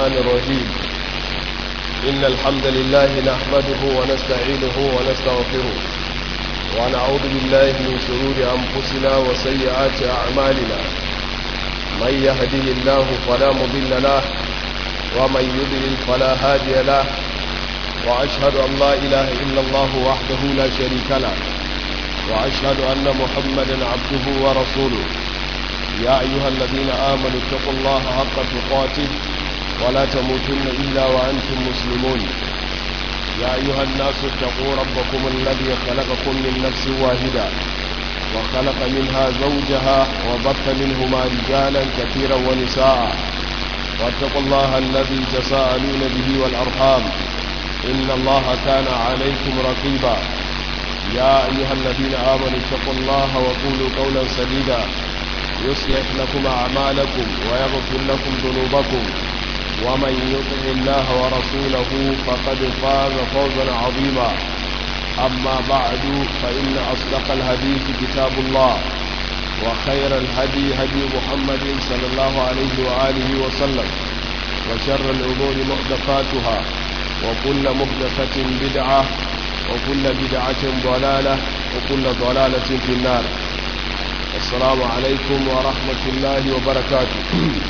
الرحمن الرحيم إن الحمد لله نحمده ونستعينه ونستغفره ونعوذ بالله من شرور أنفسنا وسيئات أعمالنا من يهده الله فلا مضل له ومن يضلل فلا هادي له وأشهد أن لا إله إلا الله وحده لا شريك له وأشهد أن محمدا عبده ورسوله يا أيها الذين آمنوا اتقوا الله حق تقاته ولا تموتن إلا وأنتم مسلمون يا أيها الناس اتقوا ربكم الذي خلقكم من نفس واحدة وخلق منها زوجها وبث منهما رجالا كثيرا ونساء واتقوا الله الذي تساءلون به والأرحام إن الله كان عليكم رقيبا يا أيها الذين آمنوا اتقوا الله وقولوا قولا سديدا يصلح لكم أعمالكم ويغفر لكم ذنوبكم ومن يطع الله ورسوله فقد فاز فوزا عظيما أما بعد فإن أصدق الحديث كتاب الله وخير الهدي هدي محمد صلى الله عليه وآله وسلم وشر الأمور محدثاتها وكل محدثة بدعة وكل بدعة ضلالة وكل ضلالة في النار السلام عليكم ورحمة الله وبركاته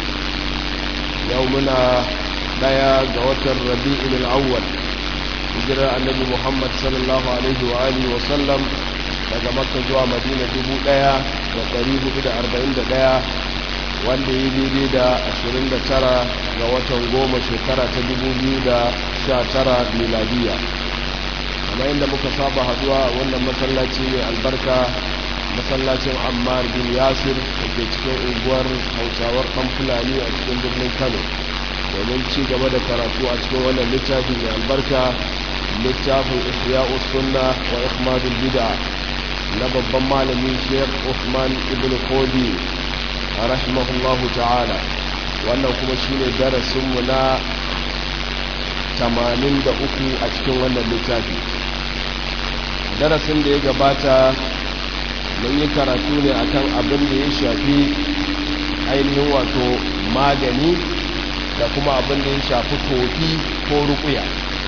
يومنا ديا جوات الربيع الأول هجرة النبي محمد صلى الله عليه وآله وسلم daga makka zuwa madina dubu ɗaya da ɗari hudu da arba'in da ɗaya wanda yi daidai da ashirin da tara ga watan goma shekara ta dubu biyu da sha tara miladiya kamar yadda muka saba haduwa wannan masallaci mai albarka masallacin ammar bin yasir da ke cikin unguwar hausawar kan fulani a cikin birnin kano domin ci gaba da karatu a cikin wannan littafi mai albarka littafin ihya'u sunna wa ihmadul bid'a na babban malami sheikh usman ibn kodi rahimahullahu ta'ala wannan kuma shine darasinmu na 83 a cikin wannan littafi darasin da ya gabata mun yi karatu ne akan abin da ya shafi ainihin wato magani da kuma abin da ya shafi tofi ko rukuya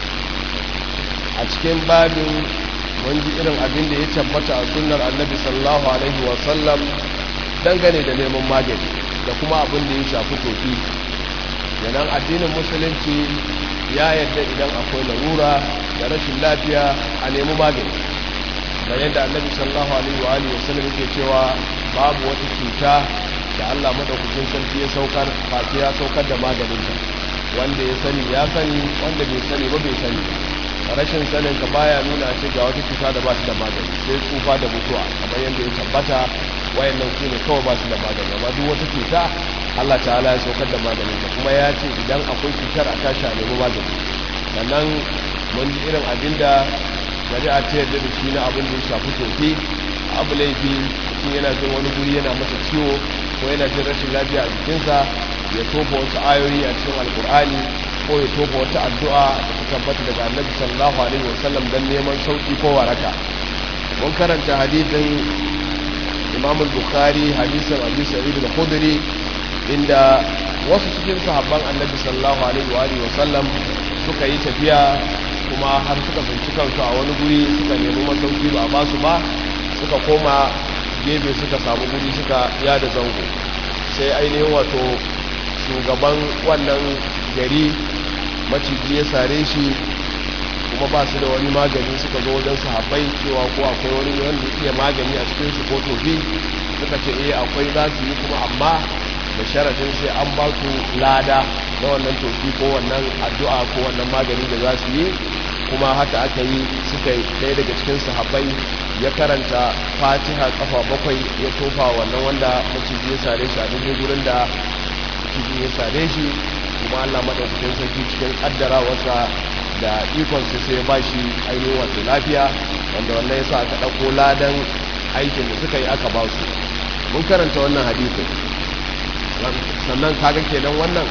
a cikin babin mun ji irin abin da ya tabbata a sunnar annabi sallallahu alaihi wasallam dangane da neman magani da kuma abin da ya shafi tofi yanan addinin musulunci ya yadda idan akwai larura da rashin lafiya a nemi magani da yadda annabi sallallahu alaihi wa alihi wasallam yake cewa babu wata cuta da Allah madaukakin sarki ya saukar face ya saukar da maganin ta wanda ya sani ya sani wanda bai sani ba bai sani rashin sanin ka baya nuna ce ga wata cuta da ba ta da magani sai tsufa da mutuwa kamar yadda ya tabbata wayannan su ne kawai ba su da magani amma duk wata cuta Allah ta'ala ya saukar da maganin ta kuma ya ce idan akwai cutar a tashi a nemi magani sannan mun ji irin abinda shari'a ta yarda da shi na abin da ya shafi tofi abu laifi mutum yana jin wani guri yana masa ciwo ko yana jin rashin lafiya a jikinsa ya tofa wasu ayoyi a cikin alkur'ani ko ya tofa wata addu'a da ta tabbata daga annabi sallallahu alaihi wasallam don neman sauki ko waraka mun karanta hadisin imam bukhari hadisin abu sa'id al-khudri inda wasu cikin sahabban annabi sallallahu alaihi wasallam suka yi tafiya kuma har suka tsinci kansu a wani guri suka nemi masauki ba a ba su ba suka koma gefe suka samu guri suka yada zango sai ainihin wato shugaban wannan gari maciji ya sare shi kuma ba su da wani magani suka zo wajen sahabbai cewa ko akwai wani wanda iya magani a cikin su ko tofi suka ce eh akwai za su yi kuma amma da sharadin sai an ba su lada na wannan tofi ko wannan addu'a ko wannan magani da za su yi kuma haka aka yi suka yi ɗaya daga cikin sahabbai ya karanta fatiha kafa bakwai ya tofa wannan wanda maciji ya sare shi a duk gurin da maciji ya sare shi kuma allah maɗaukakin sarki cikin ƙaddara wasa da ikonsa sai ya ba shi ainihin wato lafiya wanda wannan ya sa aka ɗauko ladan aikin da suka yi aka ba su mun karanta wannan hadisin sannan kaga kenan wannan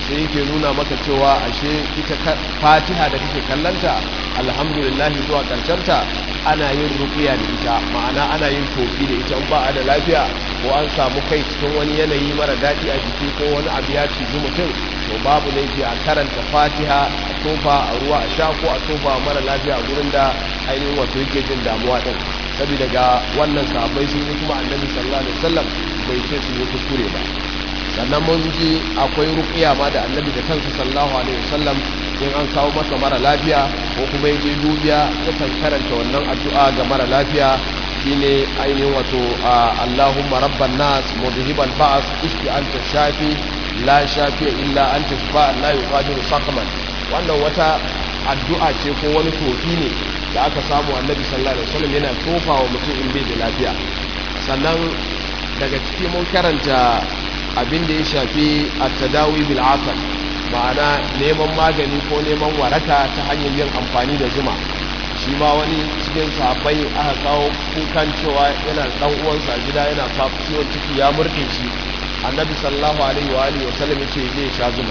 sai yake nuna maka cewa ashe ita fatiha da kake kallanta alhamdulillah zuwa ta ana yin ruqiya da ita ma'ana ana yin tofi da ita in ba a da lafiya ko an samu kai cikin wani yanayi mara daɗi a jiki ko wani abu ya ciji mutum to babu laifi a karanta fatiha a tofa a ruwa a sha ko a tofa mara lafiya a gurin da ainihin wato yake jin damuwa din saboda ga wannan sahabbai sun yi kuma annabi sallallahu alaihi wasallam bai ce su yi kuskure ba sannan mun ji akwai ruqiya ma da annabi da kansa sallallahu alaihi wasallam in an kawo masa mara lafiya ko kuma yaje dubiya yakan karanta wannan addu'a ga mara lafiya shine ainihin wato Allahumma rabban nas mudhibal ba'as ishfi anta shafi la shafi illa anta shifa la yuqadiru saqman wannan wata addu'a ce ko wani tofi ne da aka samu annabi sallallahu alaihi wasallam yana tofa wa mutum in bai da lafiya sannan daga ciki mun karanta abin da ya shafi at-tadawi bil asal ma'ana neman magani ko neman waraka ta hanyar yin amfani da zuma shi ma wani cikin sahabbai aka kawo kukan cewa yana dan uwansa a gida yana ciwon ciki ya murɗe shi annabi sallallahu alaihi wa alihi wa sallam yace zai sha zuma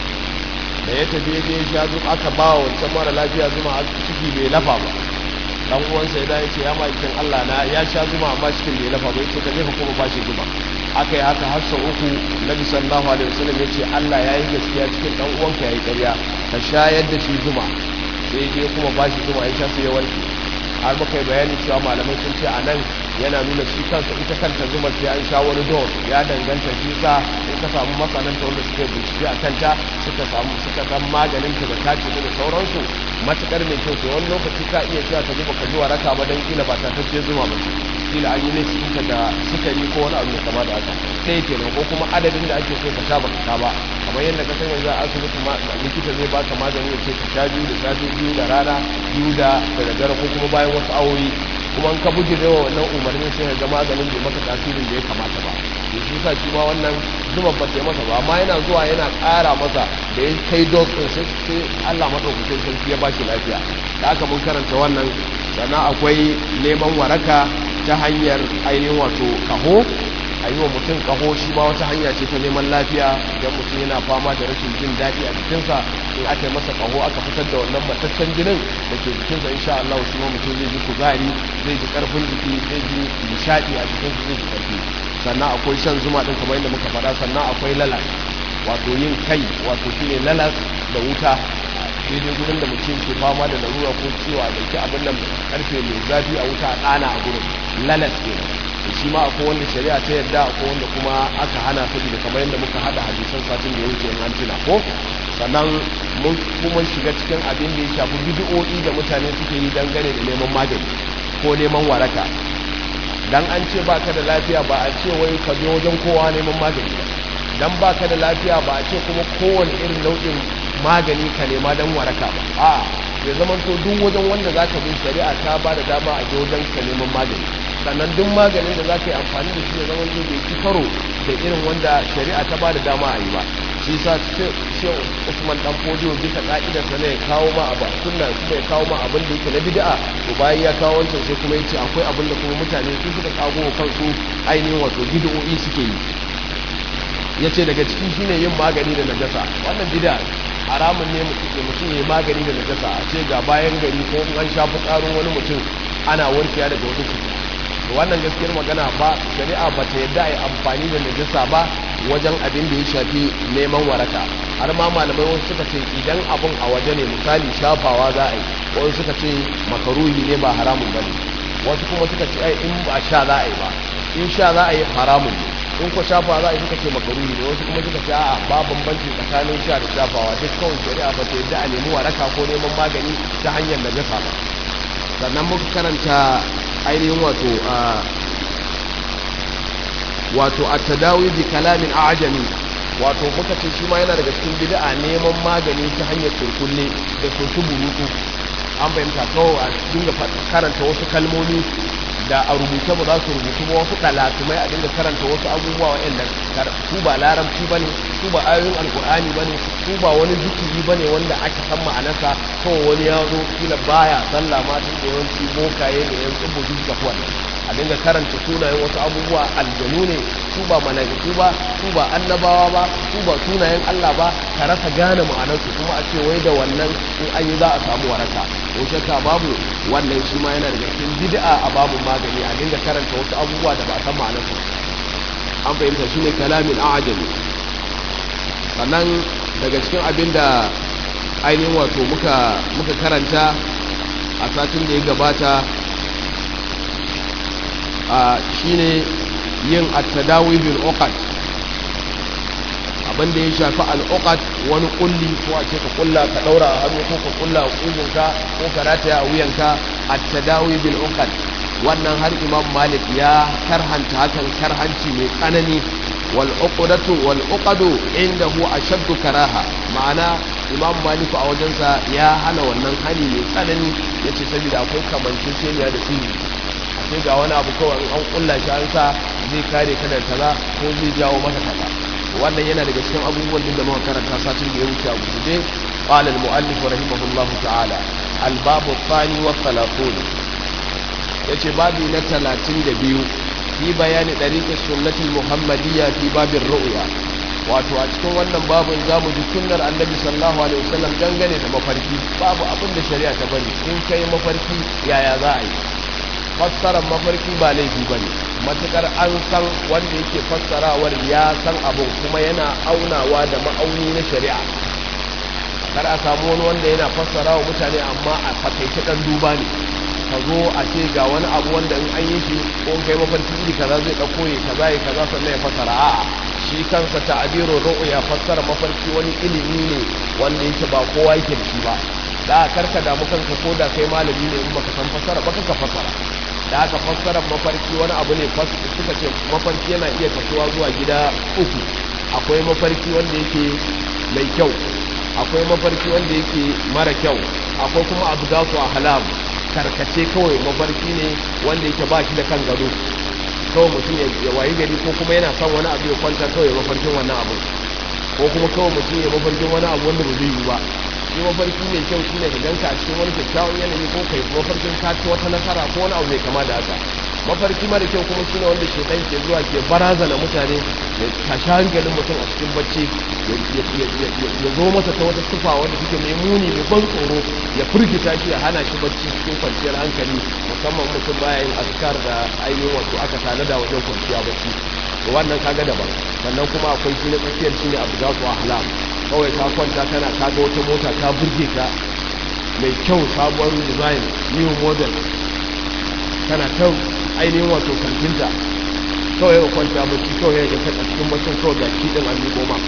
da ya tafi ya je sha zuma aka ba wa wancan mara lafiya zuma a ciki bai lafa ba dan uwansa ya yace ya makin Allah na ya sha zuma amma cikin bai lafa ba yace ka je ka kuma ba shi zuma aka yi haka har sau uku nabi sallallahu alaihi wasallam yace Allah yayi gaskiya cikin dan uwanka yayi ƙarya ka shayar da shi zuma sai je kuma ba shi zuma ya sha sai ya warke har muka yi bayani cewa malamai sun ce a nan yana nuna shi kansa ita kanta zuma sai an sha wani don ya danganta shi sa in ka samu masananta wanda suke bincike a kanta suka samu suka san maganin ta da tace da sauransu matukar mai kyau to wani lokaci ka iya cewa ka zuba ka ji waraka ba dan kila ba ta tace zuma ba kila an yi ne cikin da sukari ko wani abu mai kama da haka sai kenan ko kuma adadin da ake so ka sha ba ka sha ba kamar yadda ka san yanzu a asibiti likita zai baka magani ya ce ka sha biyu da safe biyu da rana biyu da daddare ko kuma bayan wasu awoyi kuma ka buge da wannan umarnin sai ga maganin bai maka tasirin da ya kamata ba to shi sa shi ma wannan zuma ba ta masa ba amma yana zuwa yana ƙara masa da ya kai dose din sai sai Allah madaukakin sarki ya ba shi lafiya da aka mun karanta wannan sannan akwai neman waraka ta hanyar ainihin wato kaho a yi wa mutum kaho shi ma wata hanya ce ta neman lafiya idan mutum yana fama da rashin jin daɗi a jikinsa in aka yi masa kaho aka fitar da wannan mataccen jinin da ke jikinsa insha Allah shi ma mutum zai ji kuzari zai ji karfin jiki zai ji nishaɗi a jikinsa zai ji karfi sannan akwai shan zuma ɗin kamar yadda muka faɗa sannan akwai lalas wato yin kai wato shine lalas da wuta daidai gurin da mutum ke fama da larura ko ciwo a ɗauki abin da karfe mai zafi a wuta a ɗana a gurin lalas kenan da shi ma akwai wanda shari'a ta yadda akwai wanda kuma aka hana ta da kamar yadda muka hada hadisan satin da ya wuce an tuna ko sannan mun kuma shiga cikin abin da ya shafi bid'o'i da mutane suke yi dangane da neman magani ko neman waraka dan an ce baka da lafiya ba a ce wai ka je wajen kowa neman magani ba dan baka da lafiya ba a ce kuma kowane irin nau'in magani ka nema dan waraka ba a ya zama to duk wajen wanda zaka bi shari'a ta ba da dama a je wajen ka neman magani sannan duk maganin da za ka yi amfani da shi ya zama zai bai ci karo da irin wanda shari'a ta ba da dama a yi ba shi sa ce usman dan fodiyo bisa ka'idar sa ne ya kawo ma abu sunna kuma ya kawo ma abin da yake na bid'a to bayan ya kawo wancan sai kuma yace akwai abin da kuma mutane su suka kago kansu ainihin wato bid'o'i suke yi yace daga ciki shine yin magani da najasa wannan bid'a haramun ne mutum ya yi magani da najasa a ce ga bayan gari ko an sha fitsarin wani mutum ana warkewa daga wata cuta wannan gaskiyar magana ba shari'a ba ta yadda a yi amfani da najasa ba wajen abin da ya shafi neman waraka har ma malamai wasu suka ce idan abin a waje ne misali shafawa za a yi wasu suka ce makaruhi ne ba haramun ba ne wasu kuma suka ce ai in ba sha za a yi ba in sha za a yi haramun ne in ko shafawa za a yi suka ce makaruhi ne wasu kuma suka ce a'a ba bambanci tsakanin sha da shafawa duk kawai shari'a ba ta yadda a nemi waraka ko neman magani ta hanyar najasa ba sannan muka karanta ainihin wato a wato a tadawi bi kalamin ajami wato muka ce shi ma yana daga cikin bid'a neman magani ta hanyar turkulle da sosu burutu an fahimta kawai a dinga karanta wasu kalmomi da a rubuce ba za su rubutu ba wasu ɗalatumai a dinga karanta wasu abubuwa waɗanda su ba larabci ba ne su ba ayoyin alkur'ani ba ne su ba wani zikiri ba ne wanda aka san ma'anarsa kawai wani ya zo kila baya sallah ma tun da yawanci bokaye ne yan tsibo duk da kuwa a dinga karanta sunayen wasu abubuwa aljanu ne su ba mala'iku ba su ba annabawa ba su ba sunayen Allah ba ka rasa gane ma'anarsu kuma a ce wai da wannan in an yi za a samu waraka ko shakka babu wannan shi ma yana daga cikin bid'a a babu magani a dinga karanta wasu abubuwa da ba a san ma'anarsu an fahimta shi ne kalamin a'ajami sannan daga cikin abin da ainihin wato muka muka karanta a satin da ya gabata a shine yin at-tadawi bil uqad abin da ya shafi al-uqad wani kulli ko a ce ka kulla ka daura a hannu ko ka kulla a kugunka ko ka rataya a wuyanka at-tadawi bil uqad wannan har imam malik ya karhanta hakan karhanci mai tsanani wal uqdatu wal uqadu indahu ashaddu karaha ma'ana imam malik a wajensa ya hana wannan hani mai tsanani yace saboda akwai kamanceceniya da sihiri sai ga wani abu kawai an kulla shi an sa zai kare ka da kaza ko zai jawo maka kaza wannan yana daga cikin abubuwan da muka karanta satin da ya wuce a guje qala al muallif rahimahullahu ta'ala al babu thani wa thalathun yace babi na 32 fi bayani dariqi sunnati muhammadiyya fi babin ru'ya wato a cikin wannan babin zamu ji sunnar annabi sallallahu alaihi wasallam dangane da mafarki babu abin da shari'a ta bari in kai mafarki yaya za a yi fassarar mafarki ba laifi ba ne matuƙar an san wanda yake fassarawar ya san abin kuma yana aunawa da ma'auni na shari'a kar a samu wani wanda yana fassara wa mutane amma a fakaice ɗan duba ne ka zo a ce ga wani abu wanda in an yi shi ko kai mafarki iri kaza zai ɗauko ya kaza ya kaza sannan ya fassara a'a shi kansa ta'abiru ru'ya fassara mafarki wani ilimi ne wanda yake ba kowa yake da shi ba da karka damu kanka ko da kai malami ne in baka san fassara ba ka fassara da aka fassara mafarki wani abu ne suka ce mafarki yana iya kasuwa zuwa gida uku akwai mafarki wanda yake mai kyau akwai mafarki wanda yake mara kyau akwai kuma abu za su a halam karkace kawai mafarki ne wanda yake ba shi da kan gado kawai mutum ya wayi gari ko kuma yana son wani abu ya kwanta kawai mafarkin wannan abu ko kuma kawai mutum ya mafarkin wani abu wanda ba zai yi ba shi mafarki mai kyau shi ne ganka a cikin wani kyakkyawan yanayi ko kai mafarkin ka ci wata nasara ko wani abu mai kama da haka mafarki mara kyau kuma shi ne wanda ke ɗan ke zuwa ke barazana mutane ya tashi hankalin mutum a cikin bacci ya zo masa ta wata tufa wanda suke mai muni mai ban tsoro ya firgita shi ya hana shi bacci cikin kwanciyar hankali musamman mutum baya yin askar da ainihin wato aka tanada wajen kwanciya bacci wannan kaga daban sannan kuma akwai shi na tsakiyar shi ne abu za su ahlam kawai ka kwanta kana kaga wata mota ta burge ka mai kyau sabuwar design new model kana kan ainihin wato kantinta kawai ka kwanta bacci kawai ya ga a cikin bacin kawai ga kiɗin an yi goma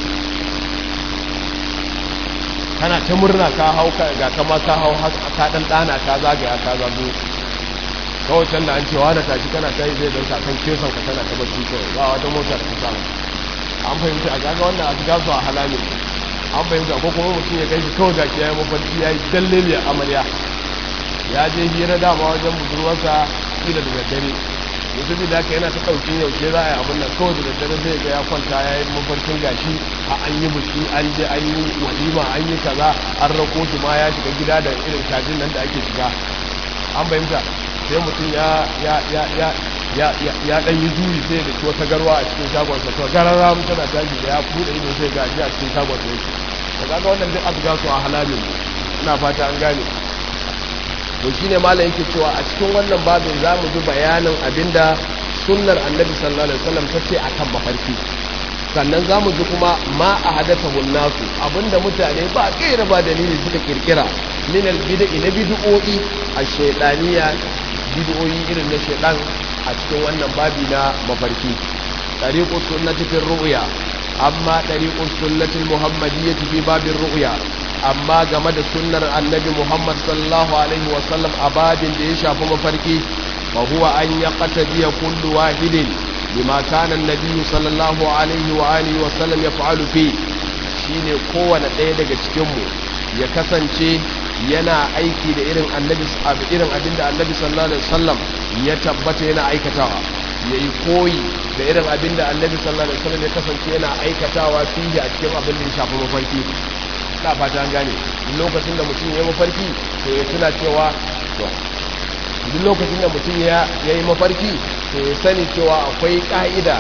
kana ta murna ka hau ga kama ka hau ka ɗan ɗana ka zagaya ka zago kawai can da an cewa da tashi kana ta yi zai don kan kesan ka tana ta bacci kawai ba wata mota da ta samu an fahimci a gaga wannan a gasu a halamin an fahimta ko kuma mutum ya gaishe kawai ga ya yi mafarki ya yi dalle mai amarya ya je hira dama wajen budurwarsa kila da daddare mutum da haka yana ta ɗaukin yaushe za a yi abin nan kawai da daddare zai ga ya kwanta ya yi mafarkin gashi a an yi biki an je an yi walima an yi kaza an rako shi ma ya shiga gida da irin kajin nan da ake shiga an fahimta sai mutum ya ya ya ya ya ya ya dan yi juyi sai da wata garwa a cikin shagonsa to garara mu tana tashi da ya bude ido sai ga shi a cikin shagonsa yake to kaga wannan duk abu gasu a halalin ina fata an gane to shine malam yake cewa a cikin wannan babin zamu ji bayanin abinda sunnar annabi sallallahu alaihi wasallam tace akan mafarki sannan zamu ji kuma ma a hadathahu nasu abinda mutane ba kaira ba dalili suka kirkira min al-bid'i na bid'o'i ash-shaytaniya bid'o'i irin na shaytan a cikin wannan babi na mafarki tariqu sunnati fi ru'ya amma tariqu sunnati muhammadiyyah fi babin ru'ya amma game da sunnar annabi muhammad sallallahu alaihi wa sallam a babin da ya shafi mafarki fa huwa an yaqtadiya kullu wahidin bima kana annabi sallallahu alaihi wa alihi wa sallam yaf'alu fi shine kowane ɗaya daga cikin mu ya kasance yana aiki da irin annabi irin abinda annabi sallallahu alaihi wasallam ya tabbata yana aikatawa yayi koyi da irin abinda annabi sallallahu alaihi wasallam ya kasance yana aikatawa fiye a cikin abin da ya shafi mafarki ina fata an gane lokacin da mutum ya mafarki to ya tuna cewa to duk lokacin da mutum ya yi mafarki to ya sani cewa akwai ka'ida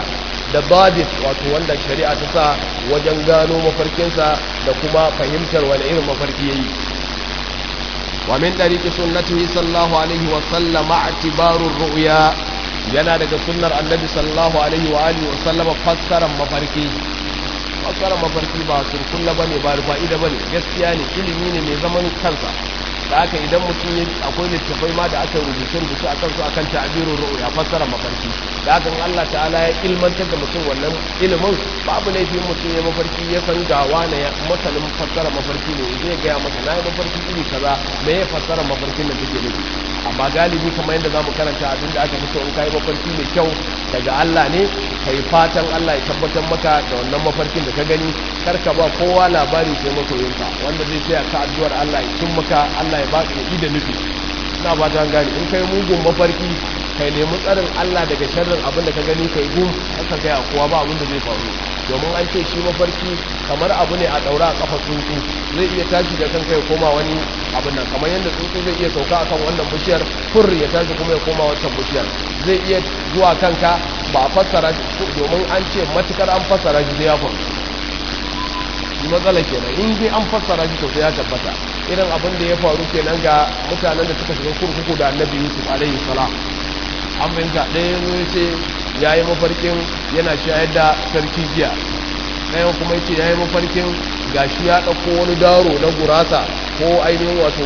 da dabit wato wanda shari'a ta sa wajen gano mafarkinsa da kuma fahimtar wani irin mafarki yayi wa min dariqi sunnatihi sallallahu alaihi wa sallam i'tibaru ru'ya yana daga sunnar annabi sallallahu alaihi wa alihi wa sallama fassaran mafarki fassaran mafarki ba surkulla bane ba fa'ida bane gaskiya ne ilimi ne mai zaman kansa da haka idan mutum ya akwai littafai ma da aka rubuce rubuce a kansu akan ta'birur ru'ya fassaran mafarki da haka Allah ta'ala ya ilmantar da mutum wannan ilimin babu laifin mutum ya mafarki ya san ga wane ya masanin fassaran mafarki ne zai gaya masa na yi mafarki iri kaza me ya fassaran mafarkin da take nufi amma galibi kamar yadda zamu karanta abin da aka fi so in kai mafarki mai kyau daga Allah ne kai fatan Allah ya tabbatar maka da wannan mafarkin da ka gani kar ka ba kowa labari sai masoyinka wanda zai tsaya ka addu'ar Allah ya cin maka Allah ya baka ya da nufi ina ba ta gani in kai mugun mafarki kai nemi tsarin Allah daga sharrin abin da ka gani kai gum aka ga kowa ba abin da zai faru domin an ce shi mafarki kamar abu ne a daura a kafa tsuntsu zai iya tashi da kanka ya koma wani abin nan kamar yadda tsuntsu zai iya sauka akan wannan bishiyar fur ya tashi kuma ya koma wancan bishiyar zai iya zuwa kanka ba a fassara domin an ce matukar an fassara shi sai ya faru shi matsala kenan in dai an fassara shi to sai ya tabbata irin abin da ya faru kenan ga mutanen da suka shiga kurkuku da annabi yusuf alaihi salam an fahimta ɗaya zo ya ce ya yi mafarkin yana shayar da sarki giya ɗayan kuma ya ce ya yi mafarkin gashi ya ɗauko wani daro na gurasa ko ainihin wato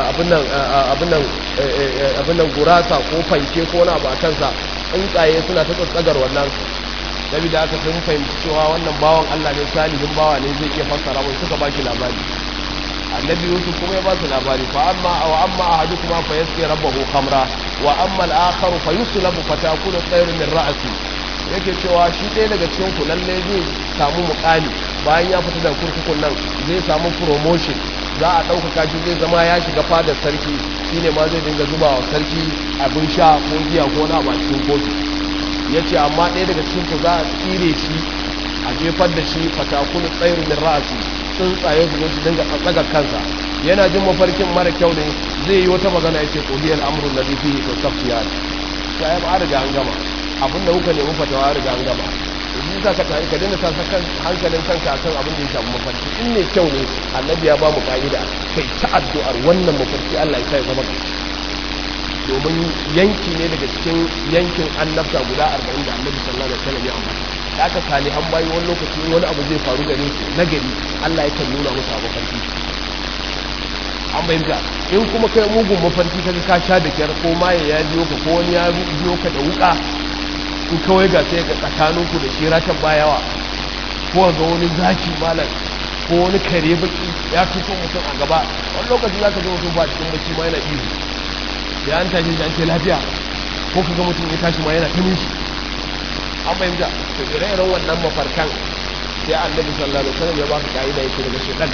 abin nan gurasa ko fanke ko na ba kansa tsuntsaye suna ta tsatsagar wannan dabi da aka sun fahimci cewa wannan bawan allah ne salihin bawa ne zai iya fassara mai suka ba shi labari annabi yusuf kuma ya ba su labari fa amma wa amma ahadukum fa yasqi rabbahu khamra wa amma al-akharu fa yuslabu fa takunu tsayrun min ra'si yake cewa shi ɗaya daga cikin ku lalle zai samu muƙami bayan ya fita daga kurkukun nan zai samu promotion za a ɗaukaka shi zai zama ya shiga fadar sarki shine ma zai dinga zuba wa sarki abin sha ko giya ko na ba cikin kotu ya ce amma ɗaya daga cikin ku za a tsire shi a jefar da shi fatakunu tsayrun min ra'si tsuntsaye su zo su dinga tsaga kansa yana jin mafarkin mara kyau ne zai yi wata magana ya ce ƙuliyar amurin da fihi to safiya ta yi ba riga an gama abinda kuka nemi fatawa riga an gama yanzu za ka tare ka daina sa kan hankalin kanka a kan abin da ya shafi mafarki in ne kyau ne annabi ya ba mu ka'ida kai ta addu'ar wannan mafarki Allah ya kai zama domin yanki ne daga cikin yankin annabta guda arba'in da annabi sallallahu alaihi wasallam ya ambata da aka salihan bayi wani lokaci wani abu zai faru gare su na gari Allah yakan nuna musu abu mafarki an bayyana in kuma kai mugun mafarki kaga ka sha da kyar ko maye ya biyo ka ko wani ya biyo ka da wuka in kawai ga sai ga tsakanin ku da shi ratan bayawa ko ga wani zaki malam ko wani kare baki ya fito mutum a gaba wani lokaci za ka ga mutum ba cikin bacci ma yana ihu ya an tashi an ce lafiya ko ka ga mutum ya tashi ma yana ta nishi an fahimta to ire-iren wannan mafarkan sai annabi sallallahu alaihi wasallam ya baka ka'ida yake daga shedan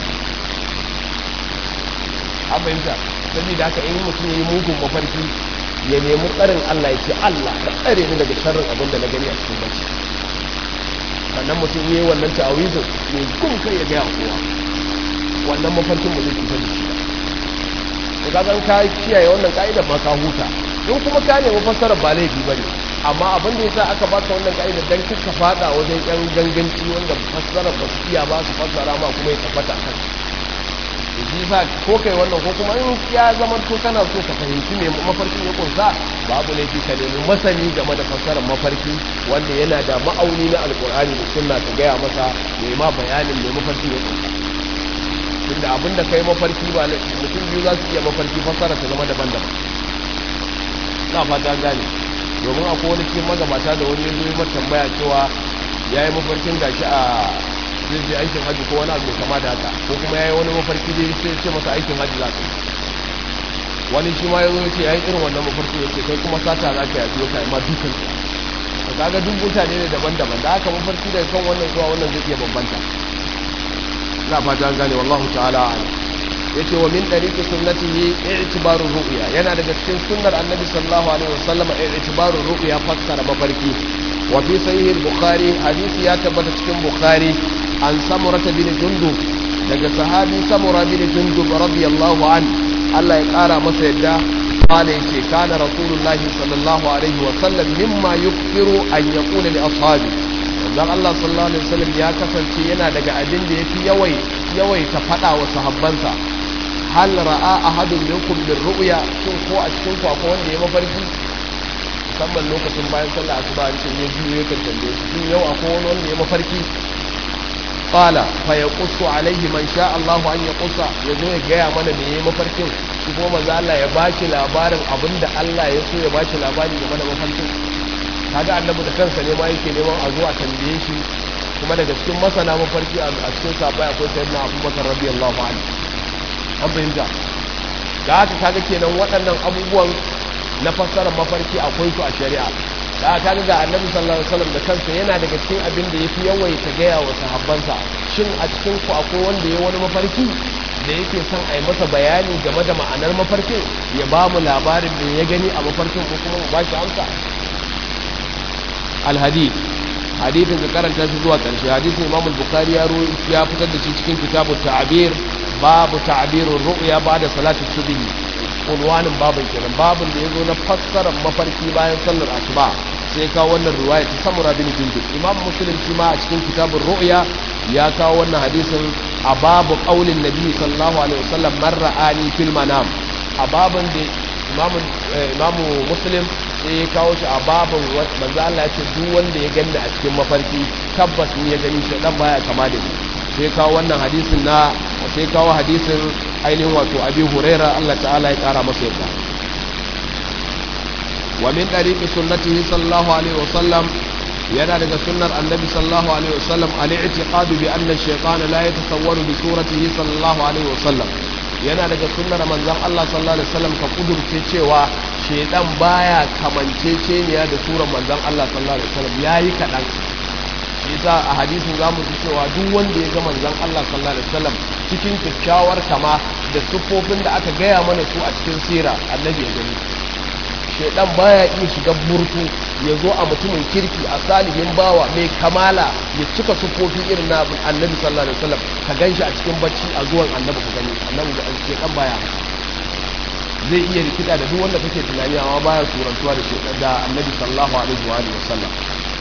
an fahimta saboda haka in mutum yayi mugun mafarki ya nemi tsarin Allah ya ce Allah ka tsare ni daga sharrin abin da na gani a cikin bacci sannan mutum yayi wannan ta'awizin ne kun kai ya ga kowa wannan mafarkin ba zai cutar da shi ba to kaga ka kiyaye wannan ka'idar ma ka huta in kuma ka nemi fassarar ba laifi bane amma abin da yasa aka baka wannan ka'idar dan kika fada wajen yan ganganci wanda fassarar ba su iya ba su fassara ma kuma ya tabbata kan shi sa ko kai wannan ko kuma in ya zama to kana so ka fahimci me mafarkin ya kunsa babu laifi ka nemi masani game da fassarar mafarki wanda yana da ma'auni na alkur'ani da sunna ka gaya masa ya ma bayanin me mafarkin ya kunsa tunda abin da kai mafarki ba mutum biyu za su iya mafarki fassara ta zama daban-daban na fata gane domin akwai wani cikin magabata da wani yanzu yi tambaya cewa ya yi mafarkin gashi a zai je aikin hajji ko wani abu kama da haka ko kuma ya yi wani mafarki dai sai ce masa aikin hajji za ka wani shi ma ya zo ce ya yi irin wannan mafarki ya ce kai kuma sata za ka yafi ka ma dukan ka kaga duk mutane ne daban-daban da haka mafarki daga kan wannan zuwa wannan zai iya bambanta ina fata an gane wallahu ta'ala a'lam yace wa min dariqi sunnatihi i'tibaru ru'ya yana daga cikin sunnar annabi sallallahu alaihi wasallam i'tibaru ru'ya fassara mafarki wa fi sahih al-bukhari hadisi ya tabbata cikin bukhari an samura bin jundub daga sahabi samura bin jundub radiyallahu an Allah ya kara masa yadda قال يتي كان رسول الله صلى الله عليه وسلم مما يكثر أن يقول لأصحابه dan Allah sallallahu alaihi wasallam ya kasance yana daga abin da yafi yawai yawai ta fada wa sahabbansa hal ra'a ahadun minkum bir ru'ya shin ko a cikin ku akwai wanda ya mafarki musamman lokacin bayan sallah asuba an ce ya biyo ya kan tambaye shi shin yau akwai wani wanda ya mafarki qala fa yaqussu alaihi man sha Allah an yaqussa yazo ya gaya mana me yayi mafarkin shi kuma manzo Allah ya bashi labarin abinda Allah ya so ya bashi labari game da mafarkin kaga annabi da kansa ne ma yake neman a zo a tambaye shi kuma daga cikin masana mafarki a cikin sabai akwai sayyidina Abubakar radiyallahu anhu an fahimta da haka kaga kenan waɗannan abubuwan na fassarar mafarki akwai su a shari'a da aka ga annabi sallallahu alaihi wasallam da kansa yana daga cikin abin da yafi yawaita gaya wa sahabbansa shin a cikin ku akwai wanda ya wani mafarki da yake son a yi masa bayani game da ma'anar mafarkin ya ba mu labarin da ya gani a mafarkin ko kuma mu ba shi amsa alhadith hadithin da karanta shi zuwa karshe hadithin imam al-bukhari ya ya fitar da shi cikin kitabut ta'bir babu ta'birur ru'ya ba'da salati subhi unwanin babin kenan babin da ya zo na fassarar mafarki bayan sallar asuba sai kawo wannan ruwaya ta samura bin jundub imam muslim shi ma a cikin kitabun ru'ya ya kawo wannan hadisin a babu qaulin nabi sallallahu alaihi wasallam man ra'ani fil manam a babin da imam imam muslim sai ya kawo shi a babin manzo Allah ya ce duk wanda ya ganni a cikin mafarki tabbas ni ya gani shi dan baya kama da ni sai kawo wannan hadisin na sai kawo hadisin ainihin wato abi huraira Allah ta'ala ya kara masa yadda wa min dariqi sunnatihi sallallahu alaihi wasallam yana daga sunnar annabi sallallahu alaihi wasallam al-i'tiqadu bi anna ash-shaytana la yatasawwaru bi suratihi sallallahu alaihi wasallam yana daga sunnar manzon Allah sallallahu alaihi wasallam ka kudurce cewa shaytan baya kamanceceniya da surar manzon Allah sallallahu alaihi wasallam yayi kadan yasa a hadisin zamu ji cewa duk wanda ya ga manzon Allah sallallahu alaihi wasallam cikin kyakkyawar kama da siffofin da aka gaya mana su a cikin sira annabi ya gani shedan baya iya shiga burtu ya zo a mutumin kirki a salihin bawa mai kamala ya cika siffofi irin na annabi sallallahu alaihi wasallam ka ganshi a cikin bacci a zuwan annabi ka gani annabi da shedan baya zai iya rikida da duk wanda kake tunani amma baya surantuwa da shedan da annabi sallallahu alaihi wasallam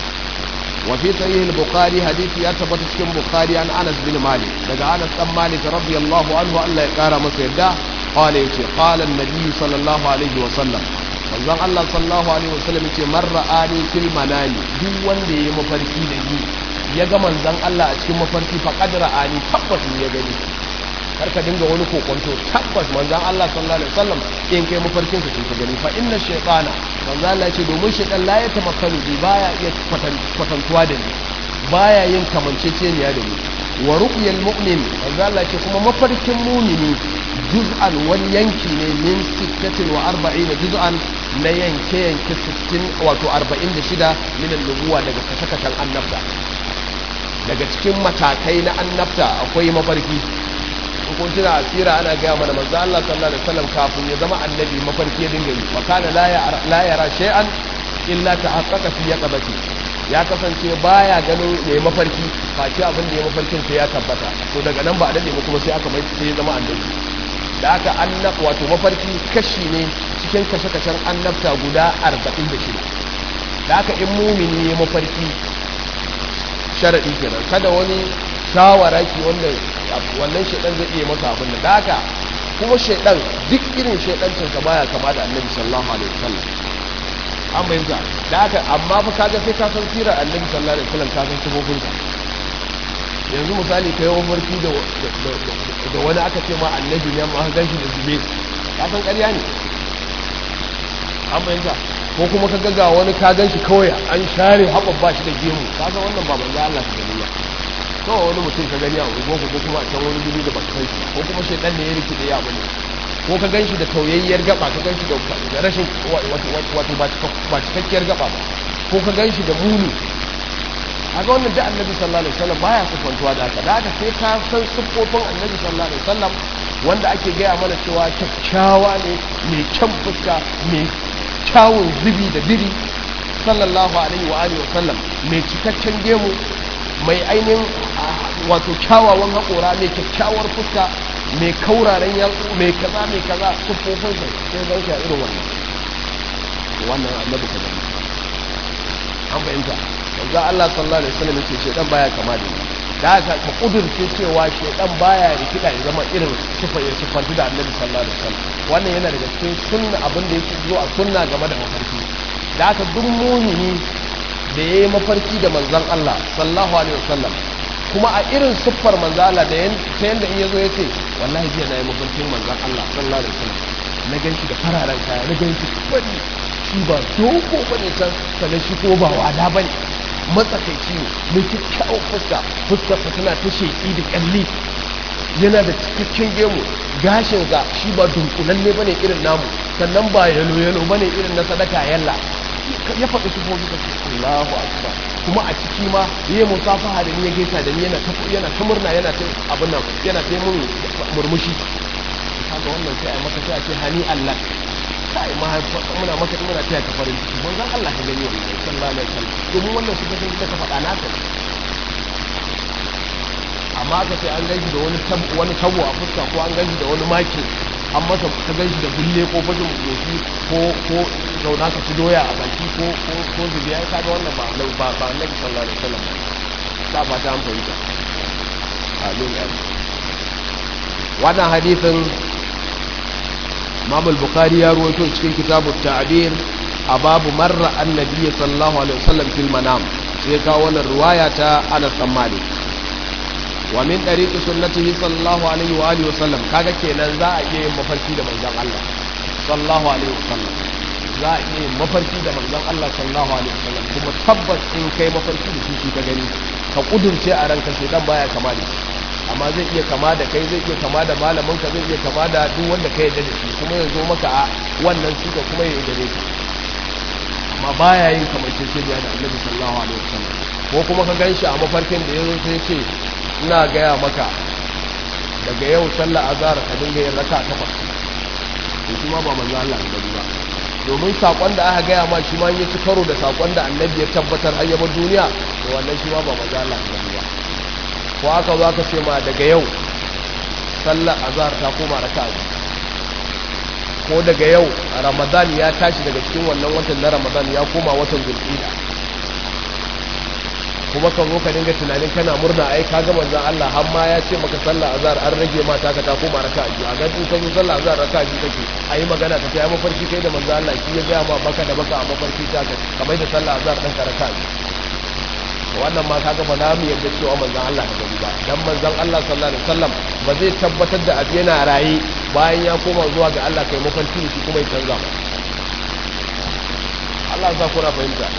وفي صحيح البخاري حديث يثبت في البخاري عن انس بن مالك daga Anas dan Malik radiyallahu anhu Allah ya kara masa yadda qala yace qala an-nabi sallallahu alaihi wa sallam manzon Allah sallallahu alaihi wa sallam yace man ra'ani fil manami duk wanda yayi mafarki da ni ya ga manzon Allah a cikin mafarki fa qad ra'ani tabbas ya gani kar ka dinga wani kokonto tabbas manzon Allah sallallahu alaihi wasallam in kai mafarkin ka ka gani fa inna shaytana manzon Allah ce domin shaytan la ya tamakkalu bi baya iya kwatantuwa da ni baya yin kamanceceniya da ni wa ru'yal mu'min manzon Allah ce kuma mafarkin mu'mini juz'an wani yanki ne min 46 juz'an na yanke yanke 60 wato 46 min an-nubuwa daga kasakatan annabta daga cikin matakai na annabta akwai mafarki kun tuna asira ana gaya mana manzo Allah sallallahu alaihi wasallam kafin ya zama annabi mafarki ya dinga yi wa kana la yara shay'an illa tahaqqaqa fi yaqabati ya kasance baya ganin ya mafarki face abin da ya mafarkin sai ya tabbata to daga nan ba a dade kuma sai aka mai sai ya zama annabi da aka annab wato mafarki kashi ne cikin kashe-kashen annabta guda 46 da aka in mumini ya mafarki sharadi kenan kada wani shawara ki wanda wannan shaidan zai iya masa abin da haka kuma shaidan duk irin shaidancin ka baya kama da annabi sallallahu alaihi wasallam an bayyana da haka amma fa kaga sai ka san sirar annabi sallallahu alaihi wasallam ka san sifofin sa yanzu misali kai wani farki da da wani aka ce ma annabi ne ma gan shi da zube ka san ƙarya ne an bayyana ko kuma ka ga wani ka gan shi kawai an share haɓa ba shi da gemu ka san wannan ba manzo Allah ta gani ba kawai wani mutum ka gani a unguwanku ko kuma a can wani guri da baka kai ko kuma shaidan ne ya rikide ya bane ko ka ganshi da tauyayyar gaba ka ganshi da rashin wato ba cikakkiyar gaba ba ko ka ganshi da muni a ga wannan da annabi sallallahu alaihi wasallam baya sufantuwa da haka da haka sai ka san siffofin annabi sallallahu alaihi wasallam wanda ake gaya mana cewa kyakkyawa ne mai kyan fuska mai kyawun zubi da biri sallallahu alaihi wa alihi wasallam mai cikakken gemu mai ainihin wato kyawawan haƙora mai kyakkyawar fuska mai kauraren yatsu mai kaza mai kaza siffofin sa sai zan shi a irin wannan wannan annabi ka gani an fahimta manzo Allah sallallahu alaihi wasallam yace shedan baya kama da ni da haka ka kudurce cewa shedan baya rikida ya zama irin sifa ya sifantu da annabi sallallahu alaihi wasallam wannan yana daga cikin sunna abin da yake zuwa sunna game da mafarki da haka duk mumini da yayi mafarki da manzon Allah sallallahu alaihi wasallam kuma a irin siffar manzon Allah da ta yanda in yazo yace wallahi jiya nayi mafarkin manzon Allah sallallahu alaihi wasallam na ganshi da fararen kaya na ganshi fari shi ba dogo bane san sanan shi ko ba wada bane matsakaici ne mai kyakkyawar fuska fuskarsa tana ta sheƙi da ƙyalli yana da cikakken gemu gashinsa shi ba dunkulalle bane irin namu sannan ba yalo yalo bane irin na sadaka yalla ya faɗi su fofi da Allahu akbar kuma a ciki ma yayi musafaha da ni ya gaisa da ni yana ta yana ta murna yana ta abin nan yana ta mun murmushi kaga wannan sai ai maka sai a ce hani Allah kai ma muna maka muna taya ka farin ciki manzon Allah ka gani wannan sallallahu alaihi wasallam domin wannan su kasan da ka faɗa naka amma ka ce an ganshi da wani tabo wani tabo a fuska ko an ganshi da wani maki an masa ka ganshi da bulle ko fajin goshi ko ko zauna ka ci doya a baki ko ko ko zubiya ka ga wannan ba ba ba annabi sallallahu alaihi wasallam ba ba ta an fahimta amin wannan hadisin Imam al-Bukhari ya ruwaito cikin kitabu ta'bir a babu marra annabi sallallahu alaihi wasallam fil manam sai ka wannan riwaya ta Anas bin Malik wa min tariqi sunnatihi sallallahu alaihi wa alihi wasallam kaga kenan za a iya yin mafarki da manzon Allah sallallahu alaihi wasallam za a iya yin mafarki da manzon Allah sallallahu alaihi wasallam kuma tabbas in kai mafarki da shi ka gani ka kudurce a ranka shedan baya kama da shi amma zai iya kama da kai zai iya kama da malaminka zai iya kama da duk wanda ka yarda da shi kuma ya zo maka a wannan siga kuma ya yarda ka amma baya yin kamanceceniya da annabi sallallahu alaihi wasallam ko kuma ka ganshi a mafarkin da yazo sai ce ina gaya maka daga yau sallar azhar ka dinga yin raka takwas to shi ma ba manzo Allah ne ba domin sakon da aka gaya ma shi ma ya ci karo da sakon da annabi ya tabbatar har yaba duniya to wannan shi ma ba manzo Allah ne ba ko aka zo aka ce ma daga yau sallar azhar ta koma raka'a ko daga yau ramadan ya tashi daga cikin wannan watan na ramadan ya koma watan zulhijja kuma ka zo ka dinga tunanin kana murna ai ka ga manzon Allah har ma ya ce maka sallar azhar an rage ma ta ka ta koma raka'a biyu a ga in ka zo sallar azhar raka'a biyu kake ayi magana ka ce ai mafarki kai da manzon Allah shi ya ga ma baka da baka a mafarki ta ka kamar da sallar azhar dan ka raka'a biyu wannan ma kaga ba za mu yarda cewa manzon Allah da gani ba dan manzon Allah sallallahu alaihi wasallam ba zai tabbatar da abu yana raye bayan ya koma zuwa ga Allah kai mafarki shi kuma ya canza ba Allah ya ku fahimta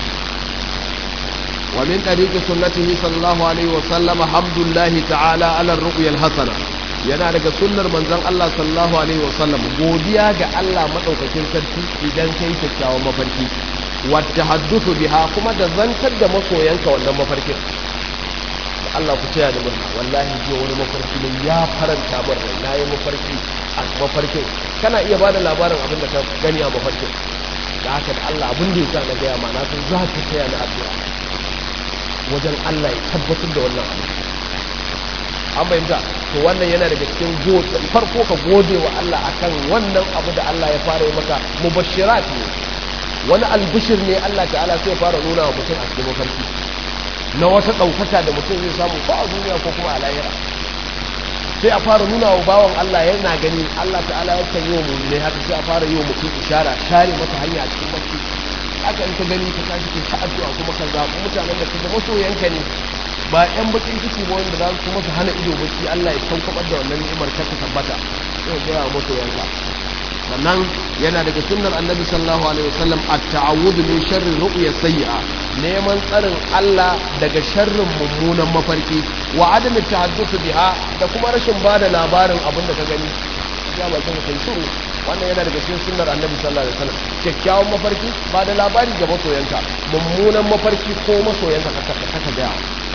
wa min tariqi sunnatihi sallallahu alaihi wasallam hamdulillahi ta'ala ala ar-ru'ya al-hasana yana daga sunnar manzon Allah sallallahu alaihi wasallam godiya ga Allah madaukakin sarki idan kai kyakkyawan mafarki wadda haddusu biha kuma da zantar da masoyanka wannan mafarkin Allah ku taya da murna wallahi je wani mafarki ne ya faranta min rai na yi mafarki a mafarkin kana iya bada labarin abin da ka gani a mafarkin da haka da Allah abin da ya sa na gaya ma na san za ka taya na addu'a wajen Allah ya tabbatar da wannan abu an bayyana to wannan yana daga cikin gode farko ka gode wa Allah akan wannan abu da Allah ya fara yi maka mubashirat ne wani albishir ne Allah ta'ala sai fara nuna wa mutum a cikin mafarki na wata ɗaukaka da mutum zai samu ko a duniya ko kuma a lahira sai a fara nuna wa bawan Allah yana gani Allah ta'ala ya kan yi wa mummune haka sai a fara yi wa mutum ishara share masa hanya a cikin mafarki haka in ka gani ka tashi ka addu'a kuma ka zaɓi mutanen da kuma masoyanka ne ba yan bakin ciki ba wanda za su kuma su hana ido bacci Allah ya sauƙaƙar da wannan ni'imar ka ta tabbata sai ga ya masoyanka sannan yana daga sunnar annabi sallallahu alaihi wasallam at-ta'awud min sharri ru'ya sayyi'a neman tsarin Allah daga sharrin mummunan mafarki wa adam at-tahadduth biha da kuma rashin bada labarin abin da ka gani ya ba kin kai shiru wannan yana daga cikin sunnar annabi sallallahu alaihi wasallam kyakkyawan mafarki ba da labari ga masoyanka mummunan mafarki ko masoyanka ka ka ga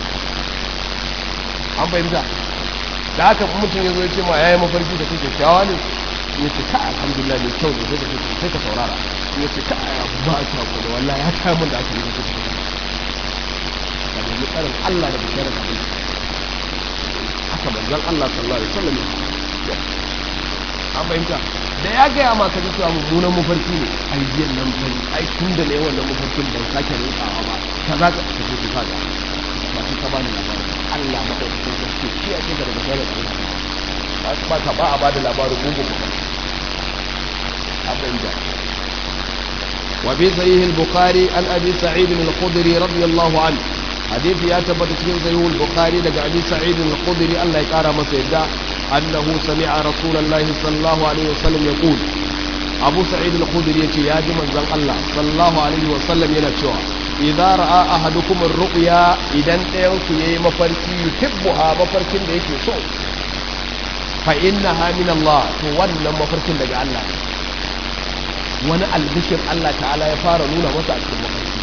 an fahimta da haka mutum ya zo ya ce ma yayi mafarki da kake kyakkyawa ne ya ce ka alhamdulillah mai kyau ne sai ka sai ka saurara ya ce ka aya ba ta ko da wallahi ya kai mun da aka yi kuka da mu tsarin Allah da bisharar abin haka manzon Allah sallallahu alaihi wasallam an fahimta da ya gaya ma ka ji cewa mummunan mafarki ne ai jiyan nan bari ai tun da ne wannan mafarkin ban sake rutsawa ba kaza ka ce ki fada ba ki ka bani labarin Allah madaukakin sarki shi ya ce daga sharar Allah ba ka ba a bada labarin mugun ba abin da وفي صحيح البخاري عن ابي سعيد الخدري رضي الله عنه حديث يا تبت في صحيح البخاري لك ابي سعيد الخدري الله يقرا مسيدا انه سمع رسول الله صلى الله عليه وسلم يقول ابو سعيد الخدري يتي يا جمن زن الله صلى الله عليه وسلم yana cewa idza ra'a ahadukum ar-ru'ya idan ɗayan ku yayi mafarki yuhibbuha mafarkin da yake so fa innaha min Allah to wannan mafarkin daga Allah wani albishir Allah ta'ala ya fara nuna masa a cikin mafarki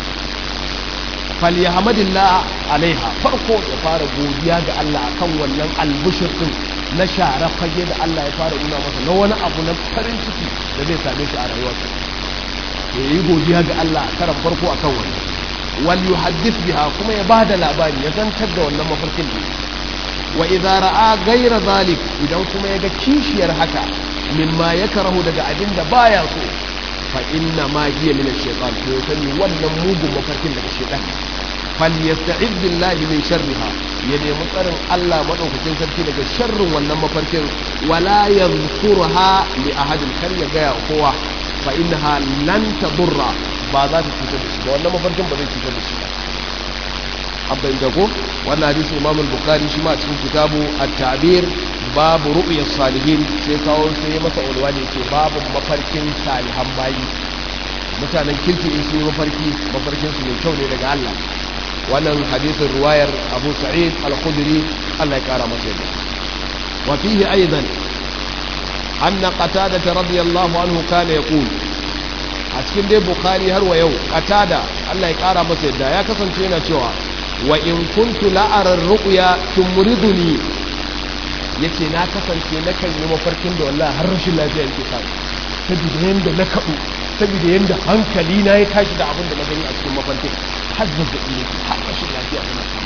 falyahmadillah alaiha farko ya fara godiya ga Allah akan wannan albishir din na share fage da Allah ya fara nuna masa na wani abu na farin ciki da zai same shi a rayuwarsa ya yi godiya ga Allah a karan farko akan wannan wal yuhaddith biha kuma ya bada labari ya zantar da wannan mafarkin ne wa idza ra'a ghayra zalik idan kuma ya ga kishiyar haka mimma yakrahu daga abin da baya so fa inna ma hiya min ash-shaytan to ya sani wannan mugun mafarkin daga shaytan fal yasta'id billahi min sharriha ya nemi tsarin Allah madaukakin sarki daga sharrin wannan mafarkin wala yadhkurha li ahadin kar ya gaya kowa fa innaha lan tadurra ba za ta cutar da shi ba wannan mafarkin ba zai cutar da shi ba abin da ko wannan hadisi Imam al-Bukhari shi ma cikin kitabu at-ta'bir babu ru'yas salihin sai kawo sai masa ulwa ne ce babu mafarkin salihan bayi mutanen kirki in su mafarki mafarkin su mai kyau ne daga Allah wannan hadisin ruwayar Abu Sa'id al-Khudri Allah ya kara masa yadda wa fihi aidan anna qatada radiyallahu anhu kana yaqul a cikin dai Bukhari har wa yau qatada Allah ya kara masa yadda ya kasance yana cewa wa in kuntu la'arar ru'ya tumriduni yace na kasance na kan yi mafarkin da wallahi har rashin lafiya yake sa saboda yanda na kaɗu saboda yanda hankali na ya tashi da abin da na gani a cikin mafarkin har zazzaɓi ne har rashin lafiya ina samu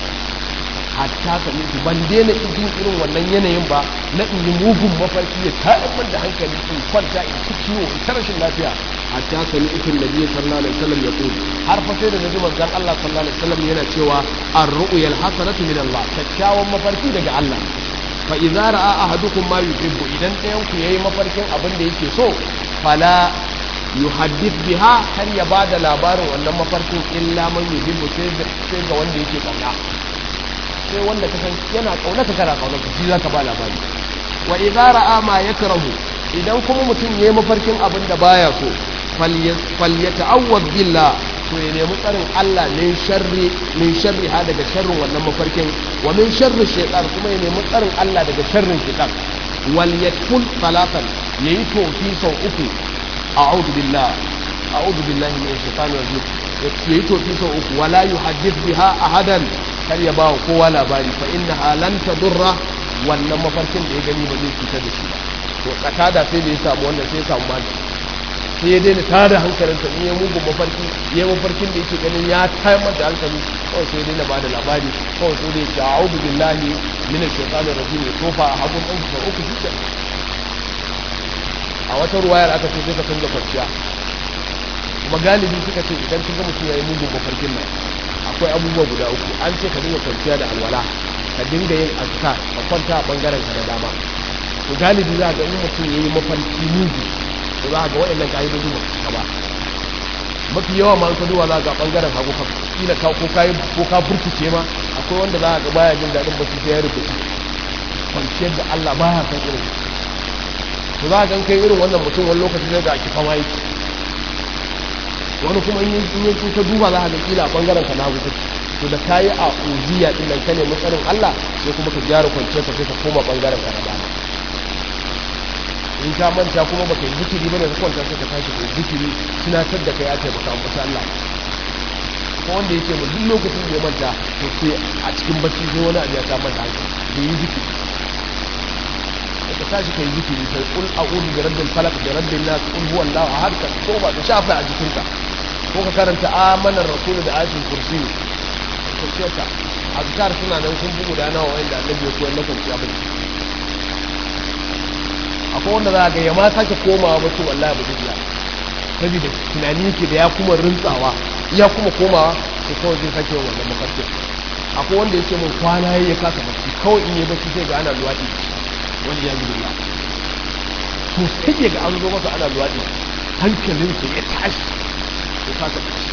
hatta ka nufi ban daina jin irin wannan yanayin ba na in yi mugun mafarki ya tayar min da hankali in kwanta in ci ciwo in ta rashin lafiya hatta ka nufi nabi sallallahu alaihi wasallam ya tsoro har fa sai da nabi manzon Allah sallallahu alaihi wasallam yana cewa ar-ru'yal hasanatu min Allah kyakkyawan mafarki daga Allah fa idza ra'a ahadukum ma yuhibbu idan ɗayan ku yayi mafarkin abin da yake so fala yuhaddith biha har ya bada labarin wannan mafarkin illa man yuhibbu sai sai ga wanda yake kauna sai wanda ka san yana kauna ka kana kauna shi zaka ba labari wa idza ra'a ma yakrahu idan kuma mutum yayi mafarkin abin da baya so falyata'awwad billah to ya nemi tsarin Allah min sharri min sharri ha daga sharrin wannan mafarkin wa min sharri shaytan kuma ya nemi tsarin Allah daga sharrin shaytan wal yakul salatan yayi tofi sau uku a'udhu billah a'udhu billahi minash shaitani rajim yayi tofi sau uku wala yuhaddith biha ahadan kar ya bawa kowa labari fa innaha lan tadurra wannan mafarkin da ya gani ba zai cutar da shi ba to katada sai da ya samu wannan sai ya samu mali sai ya daina tada hankalinsa in ya mugun mafarki ya mafarkin da yake ganin ya tayar da hankali kawai sai daina ba da labari kawai sai dai ce a'udhu billahi min ash-shaytanir rajim ya tofa a hagun ɗan sau uku shi a wata ruwayar aka ce sai ka canza kwanciya kuma galibi suka ce idan kin ga mutum ya yi mugun mafarkin nan akwai abubuwa guda uku an ce ka dinga kwanciya da alwala ka dinga yin azkar ka kwanta a bangaren ka da dama to galibi za ga in mutum ya yi mafarki mugu to za ga waɗannan ƙa'idoji ba su ba mafi yawa ma ka duba za ga ɓangaren hagu ka kila ka ko ka ko ka burkice ma akwai wanda za ga baya jin daɗin bacci sai ya rubuta kwanciyar da Allah baya san irin to za ga kai irin wannan mutum wani lokaci zai ga kifa ma yake wani kuma in yi ka duba za ga kila a ɓangaren ka na hagu to da ka yi a uziya ɗin nan ka nemi tsarin Allah sai kuma ka gyara kwanciyar ka sai ka koma ɓangaren ka na dama in ka manta kuma baka yi zikiri bane ka kwanta sai ka tashi da zikiri tunatar da kai ya taimaka maka Allah ko wanda yake mu duk lokacin da ya manta to sai a cikin bacci sai wani abu ya ta manta da yi zikiri ka tashi kai zikiri sai kul a'udhu bi rabbil falaq bi rabbin nas kul huwa allah ahad ka ko ba ka shafa a jikinka ko ka karanta amanar rasul da ayatul kursi kursiyarka azkar suna nan sun bugu da nawa wanda annabi ya koyar na kwanciya bacci akwai wanda za a ga ya ma sake komawa bacci wallahi ba zai saboda tunani yake da ya kuma rintsawa ya kuma komawa to kawai zai sake wannan mafarkin akwai wanda ya ce mun kwana ya kasa bacci kawai in yi bacci sai ga ana luwaɗi wani ya zubi to sai ga an zo masa ana luwaɗi hankalinsa ya tashi ya kasa bacci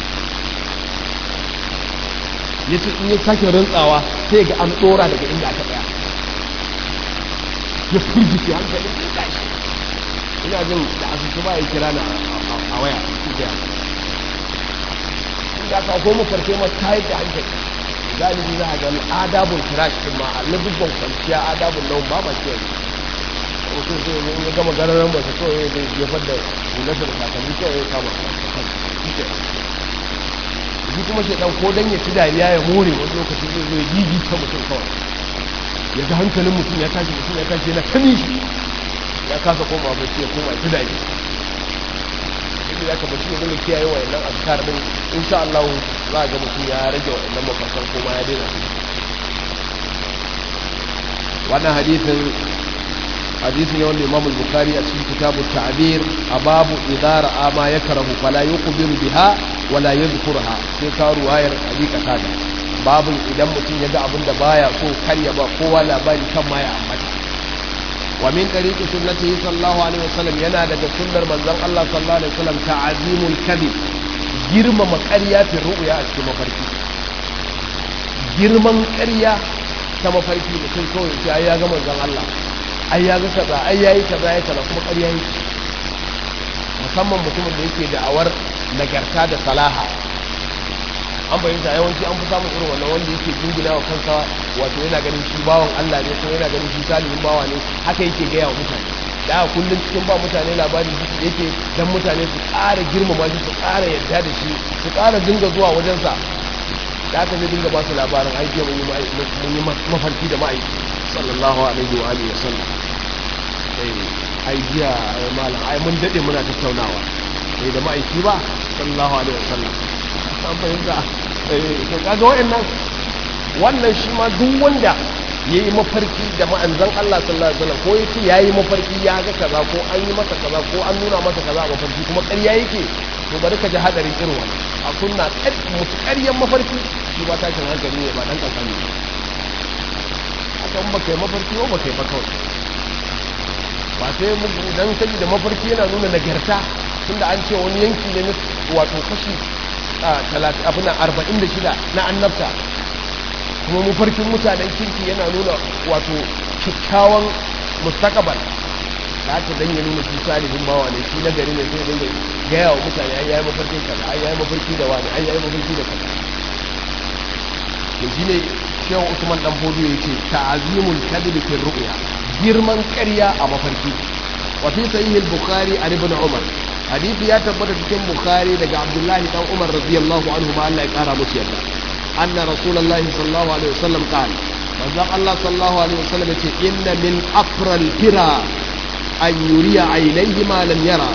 ya ce in ya sake rantsawa sai ga an tsora daga inda aka tsaya ya firgice hankalin ya tashi ina jin da asusu ba ya kira na a waya su da inda aka ko mafarke ma tayar da hankali galibi za a gani adabun kirash din ma a ladubban kwanciya adabun nan ba ma kiyaye mutum zai yi ya gama gararan ba ta kawai zai jefar da hularsa da takalmi kawai ya kama shi kuma shaidan ko dan ya ci dariya ya more wani lokaci zai zo ya gigi ta mutum kawai ya ga hankalin mutum ya tashi mutum ya tashi yana kani shi ya kasa koma bacci ya koma ci dariya inda ya kama shi ya zama kiyaye wa yannan azkar din insha Allah za a ga mutum ya rage wa yannan mafarkan koma ya daina wannan hadisin hadisin yawan imam al-bukhari a cikin kitabu ta'bir a babu idara ama ya karahu fala yuqbiru biha wala yadhkurha sai ka ruwayar hadika tada babu idan mutum ya ga abin da baya so kar ya ba kowa labari kan ma ya ambata wa min tariqi sunnatihi sallallahu alaihi wasallam yana daga sunnar manzon Allah sallallahu alaihi wasallam ta'zimul kadhib girmama ƙarya fi ru'ya a cikin mafarki girman ƙarya ta mafarki mutum kawai sai ya ga manzon Allah ai ya ga kaza ai yayi kaza ya kaza kuma ƙarya yake musamman mutumin da yake da'awar nagarta da salaha an bayyanta yawanci an fi samun irin wannan wanda yake jingina wa kansa wato yana ganin shi bawan Allah ne ko yana ganin shi salihin bawa ne haka yake gaya wa mutane da kullum cikin ba mutane labari shi yake dan mutane su ƙara girmama shi su ƙara yarda da shi su ƙara dinga zuwa wajensa da aka zai dinga ba su labarin aiki mun yi mafarki da ma'aiki sallallahu alaihi wa alihi wasallam ai jiya malam ai mun dade muna tattaunawa sai da ma'aiki ba sallallahu alaihi wasallam an fahimta eh to kaga wayannan wannan shi ma duk wanda yayi mafarki da ma'anzan Allah sallallahu alaihi wasallam ko yace yayi mafarki ya ga kaza ko an yi masa kaza ko an nuna masa kaza a mafarki kuma ƙarya yake to bari ka ji hadarin irin wannan a kunna mutu ƙaryan mafarki shi ba tashin hankali ne ba dan kankani haka in baka yi mafarki ko baka yi ba kawai ba sai dan kaji da mafarki yana nuna nagarta tunda an ce wani yanki ne wato kashi abin arba'in da shida na annabta kuma mafarkin mutanen kirki yana nuna wato kyakkyawan mustakabal da aka dan ya nuna shi salihin bawa ne shi na gari ne sai dinga gaya wa mutane ai yayi mafarkin kaza ai yayi mafarki da wani ai yayi mafarki da kaza to shine shehu usman dan fodo yace ta'zimul kadhib fi ru'ya girman ƙarya a mafarki wa fi sahih al-bukhari an ibn umar hadisi ya tabbata cikin bukhari daga abdullahi dan umar radiyallahu anhu ma Allah ya kara musu yarda anna rasulullahi sallallahu alaihi wasallam qala manzo Allah sallallahu alaihi wasallam yace inna min afral fira an yuriya ainihi ma lam yara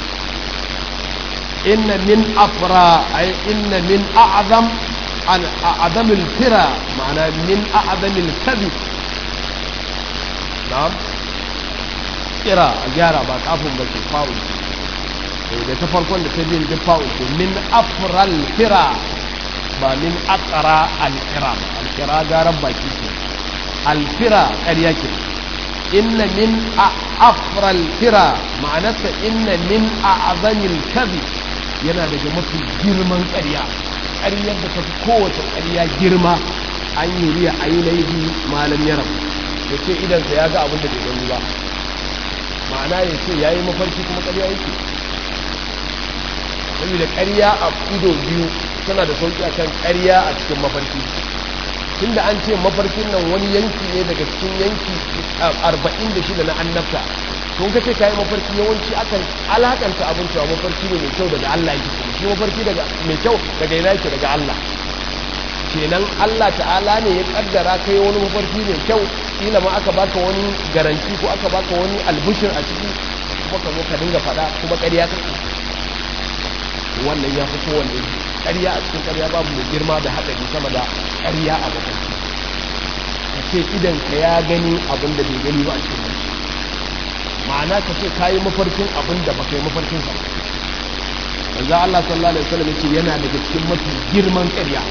inna min afra ay inna min a'zam an a'zam al-fira ma'ana min a'zam al-kadhib na'am kira a gyara ba kafin ba ke fa'ul da ta farkon da ta biyan duk fa'ul ce min afral fira ba min aqra al-fira al-fira garan baki ce al-fira ƙarya ke inna min afral fira ma'anarsa inna min a'zamil kadhib yana daga mafi girman ƙarya ƙaryar da ta fi kowace ƙarya girma an yi riya ainihi malam yaram ya ce idansa ya ga abin da bai gani ba ma'ana ya ce ya yi mafarki kuma ƙarya yake saboda ƙarya a ido biyu tana da sauƙi akan ƙarya a cikin mafarki tunda an ce mafarkin nan wani yanki ne daga cikin yanki arba'in da shida na annabta tun ka ce kayi mafarki yawanci akan alakanta abin cewa mafarki ne mai kyau daga Allah yake shi mafarki daga mai kyau daga ina yake daga Allah kenan Allah ta'ala ne ya kaddara kai wani mafarki mai kyau kila ma aka baka wani garanti ko aka baka wani albishir a ciki kuma ka zo ka dinga faɗa kuma ƙarya kake wannan ya fi kowanne ƙarya a cikin ƙarya babu mai girma da haɗari sama da ƙarya a mafarki ka ce idan ka ya gani abin da bai gani ba a cikin mafarki ma'ana ka ce ka yi mafarkin abin da ba ka yi mafarkin sa manzo Allah sallallahu alaihi wasallam yace yana daga cikin mafi girman ƙarya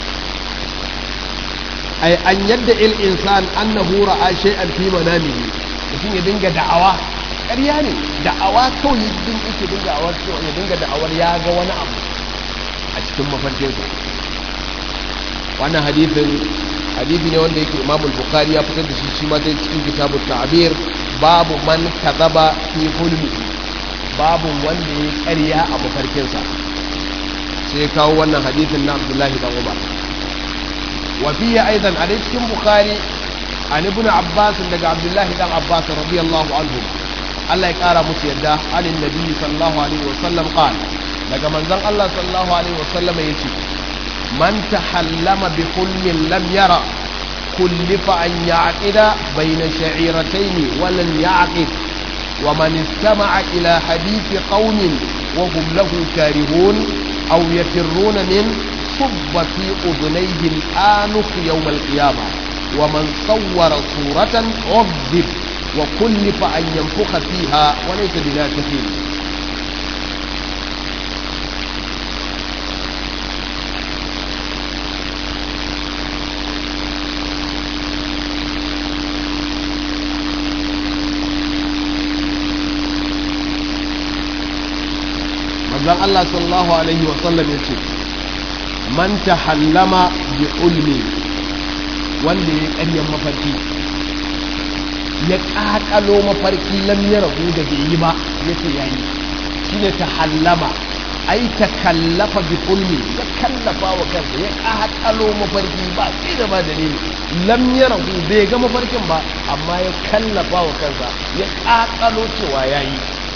ay an yadda il insan annahu ra'a shay'an fi manamihi mutum ya dinga da'awa ƙarya ne da'awa kawai din yake dinga da'awar ya dinga da'awar ya ga wani abu a cikin mafarkinsa wannan hadithin hadithi ne wanda yake Imam Bukhari ya fitar da shi shi ma dai cikin kitabut ta'bir babu man kadhaba fi hulmi babu wanda ya ƙarya a mafarkinsa sai kawo wannan hadithin na Abdullahi dan Umar wa fihi aidan a cikin Bukhari an ibn Abbas daga Abdullahi dan Abbas radiyallahu anhu Allah ya kara musu yadda anin nabi sallallahu alaihi wasallam qala daga manzon Allah sallallahu alaihi wasallam yace man tahallama bi hulmin lam yara kullifa an ya'qida bayna sha'iratayn wa lam ya'qid wa man istama'a ila hadithi qaumin wa hum lahu karihun aw yafirruna min subba fi udunayhi al-anuf yawm al-qiyamah wa man sawwara suratan 'udhib wa kullifa an yanfukha fiha wa laysa binafithin manzon Allah sallallahu alaihi wa sallam yace man tahallama bi ulmi wanda ya ƙaryan mafarki ya ƙaƙalo mafarki lam ya rahu da bai yi ba yace yayi shine tahallama ai ta kallafa bi ulmi ya kallafa wa kansa ya ƙaƙalo mafarki ba sai da ba dalili lam ya rahu bai ga mafarkin ba amma ya kallafa wa kansa ya ƙaƙalo cewa yayi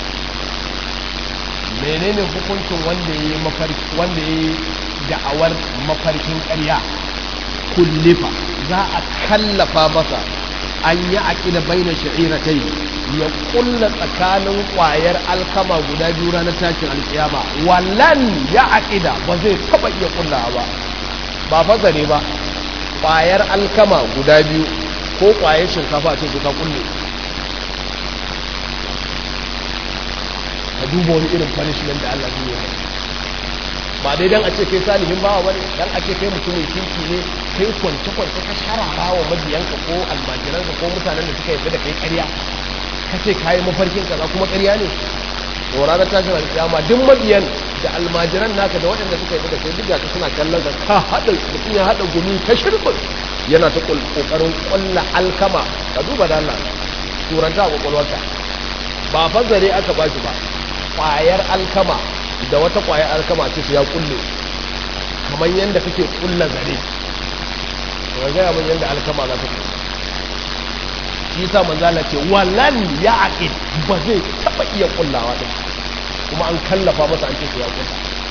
menene hukuncin wanda ya yi mafarki wanda ya yi da'awar mafarkin ƙarya kullifa za a kallafa masa an yi aƙida baina sha'iratai ya kulla tsakanin ƙwayar alkama guda biyu ranar tashin alƙiyama wallan ya aƙida ba zai taɓa iya kulla ba ba fasare ba ƙwayar alkama guda biyu ko ƙwayar shinkafa ce ka kulle ka duba wani irin punishment da Allah zai yi ba dai dan a ce kai salihin bawa bane dan a ce kai mutumin kirki ne kai kwance kwance ka sharara wa mabiyanka ko almajiranka ko mutanen da suka yarda da kai ƙarya ka ce kai mafarkin kaza kuma ƙarya ne to ranar tashin alƙiyama duk mabiyan da almajiran naka da waɗanda suka yarda da kai duk ka suna kallon ka ka hada mutum ya hada gumi ta shirbin yana ta kokarin ƙulla alkama ka duba da Allah turanta a kwakwalwarka ba fazare aka ba shi ba kwayar alkama da wata kwayar alkama ce ya kulle kamar yadda kake kulla zare ga gaya min yadda alkama za ta kulle shi sa manzala ce wallan ya aqid ba zai taba iya kullawa din kuma an kallafa masa an ce ya kulla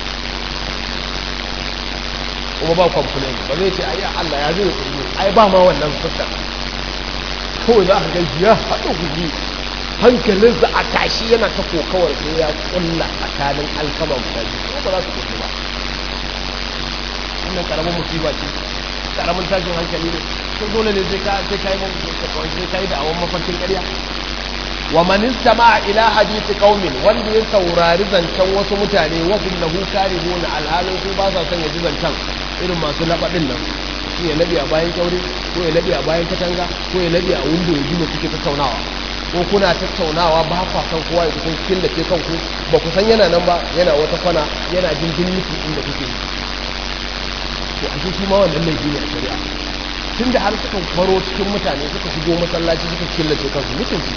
kuma ba complain ba zai ce ai Allah ya zai kullu ai ba ma wannan fuskar kawai za ka ga ya haɗa guji hankalinsa a tashi yana ta kokawar sai ya kulla tsakanin alkama guda biyu ko ba za su kulle ba wannan karamin musiba ce karamin tashin hankali ne sai dole ne sai ka sai kai mun sai kai da awon mafarkin ƙarya wa man istama'a ila hadisi qaumin wanda ya saurari zancen wasu mutane wa hum lahu karihuna alhalin su ba sa son ya ji zancen irin masu labadin nan shi ya labi a bayan kyaure ko ya labi a bayan katanga ko ya labi a windo ya ji me kuke tattaunawa ko kuna tattaunawa ba kwa san kowa ya kusan cikin da ke kanku ba ku san yana nan ba yana wata kwana yana jin miki inda kuke yi to a shi ma wannan laifi ne a shari'a tun da har suka faro cikin mutane suka shigo masallaci suka killace kansu mutunci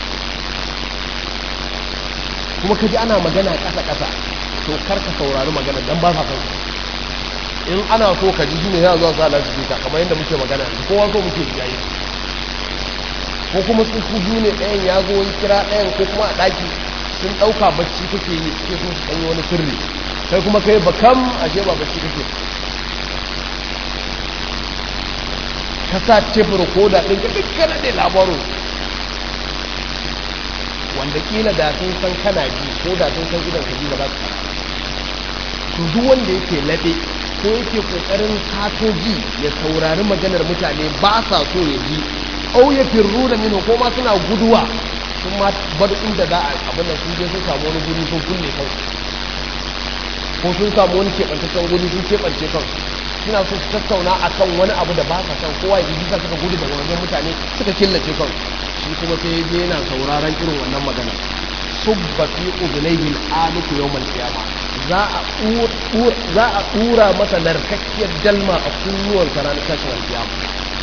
kuma kaji ana magana ƙasa ƙasa to kar ka saurari magana dan ba sa kan in ana so ka ji shine ya zuwa sa lasifika kamar yadda muke magana kowa so muke yayi ko kuma su su biyu ne ɗayan ya zo wani kira ɗayan ko kuma a ɗaki sun ɗauka bacci kake yi ke so su ɗanyi wani sirri kai kuma kai ba kam ashe ba bacci kake ka sa tebur ko da ɗin ka dukkan ne labarin wanda kila da sun san kana ji ko da sun san idan ka ji ba za su to duk wanda yake laɓe ko yake ƙoƙarin sato ji ya saurari maganar mutane ba sa so ya ji au ya firru da minu ko ma suna guduwa sun ma bar inda za a abin da sun je sun samu wani guri sun kulle kansu ko sun samu wani keɓantaccen guri sun keɓance kansu suna so su tattauna akan wani abu da ba sa san kowa ya ji suka gudu daga wajen mutane suka killace kansu shi kuma sai ya je yana sauraron irin wannan magana subba fi udunayhi aluku yawmal qiyamah za a za a dura masa narkakkiyar dalma a kunnuwan sa ranar tashin alkiyama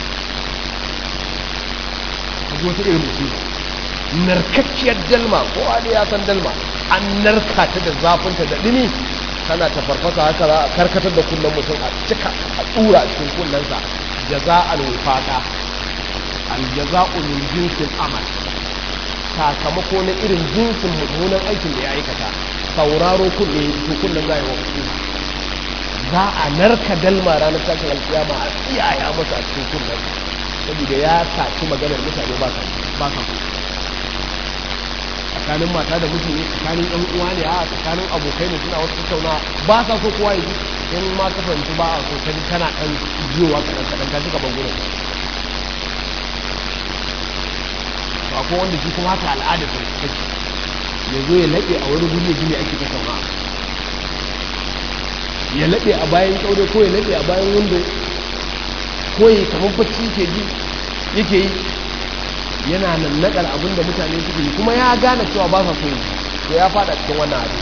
zo ta irin musiba narkakkiyar dalma kowa ne ya san dalma an narka ta da zafinta da dumi tana ta farfasa haka za a karkatar da kullum mutum a cika a tsura cikin kullunsa jaza'al wifaqa al jaza'u min jinsil amal sakamako na irin jinsin mummunan aikin da ya aikata sauraro kunne to kullum za yi wa za a narka dalma ranar tashin alkiyama a tsiyaya masa a cikin kullum saboda ya saci maganar mutane ba sa ba sa tsakanin mata da miji ne tsakanin ɗan uwa ne a tsakanin abokai ne suna wasu tattauna ba sa so kowa ya ji in ma ka fahimci ba a so ka ji kana ɗan jiyowa kaɗan kaɗan ka ji gaban gurin ba ko wanda shi kuma haka al'ada ta take ya zo ya laɓe a wani guri ya ji me ake tattauna ya laɓe a bayan ƙaure ko ya laɓe a bayan windo ko ya kamar bacci ke ji yake yi yana nan naɗar abin da mutane suke yi kuma ya gane cewa ba sa so yi to ya fada cikin wannan abin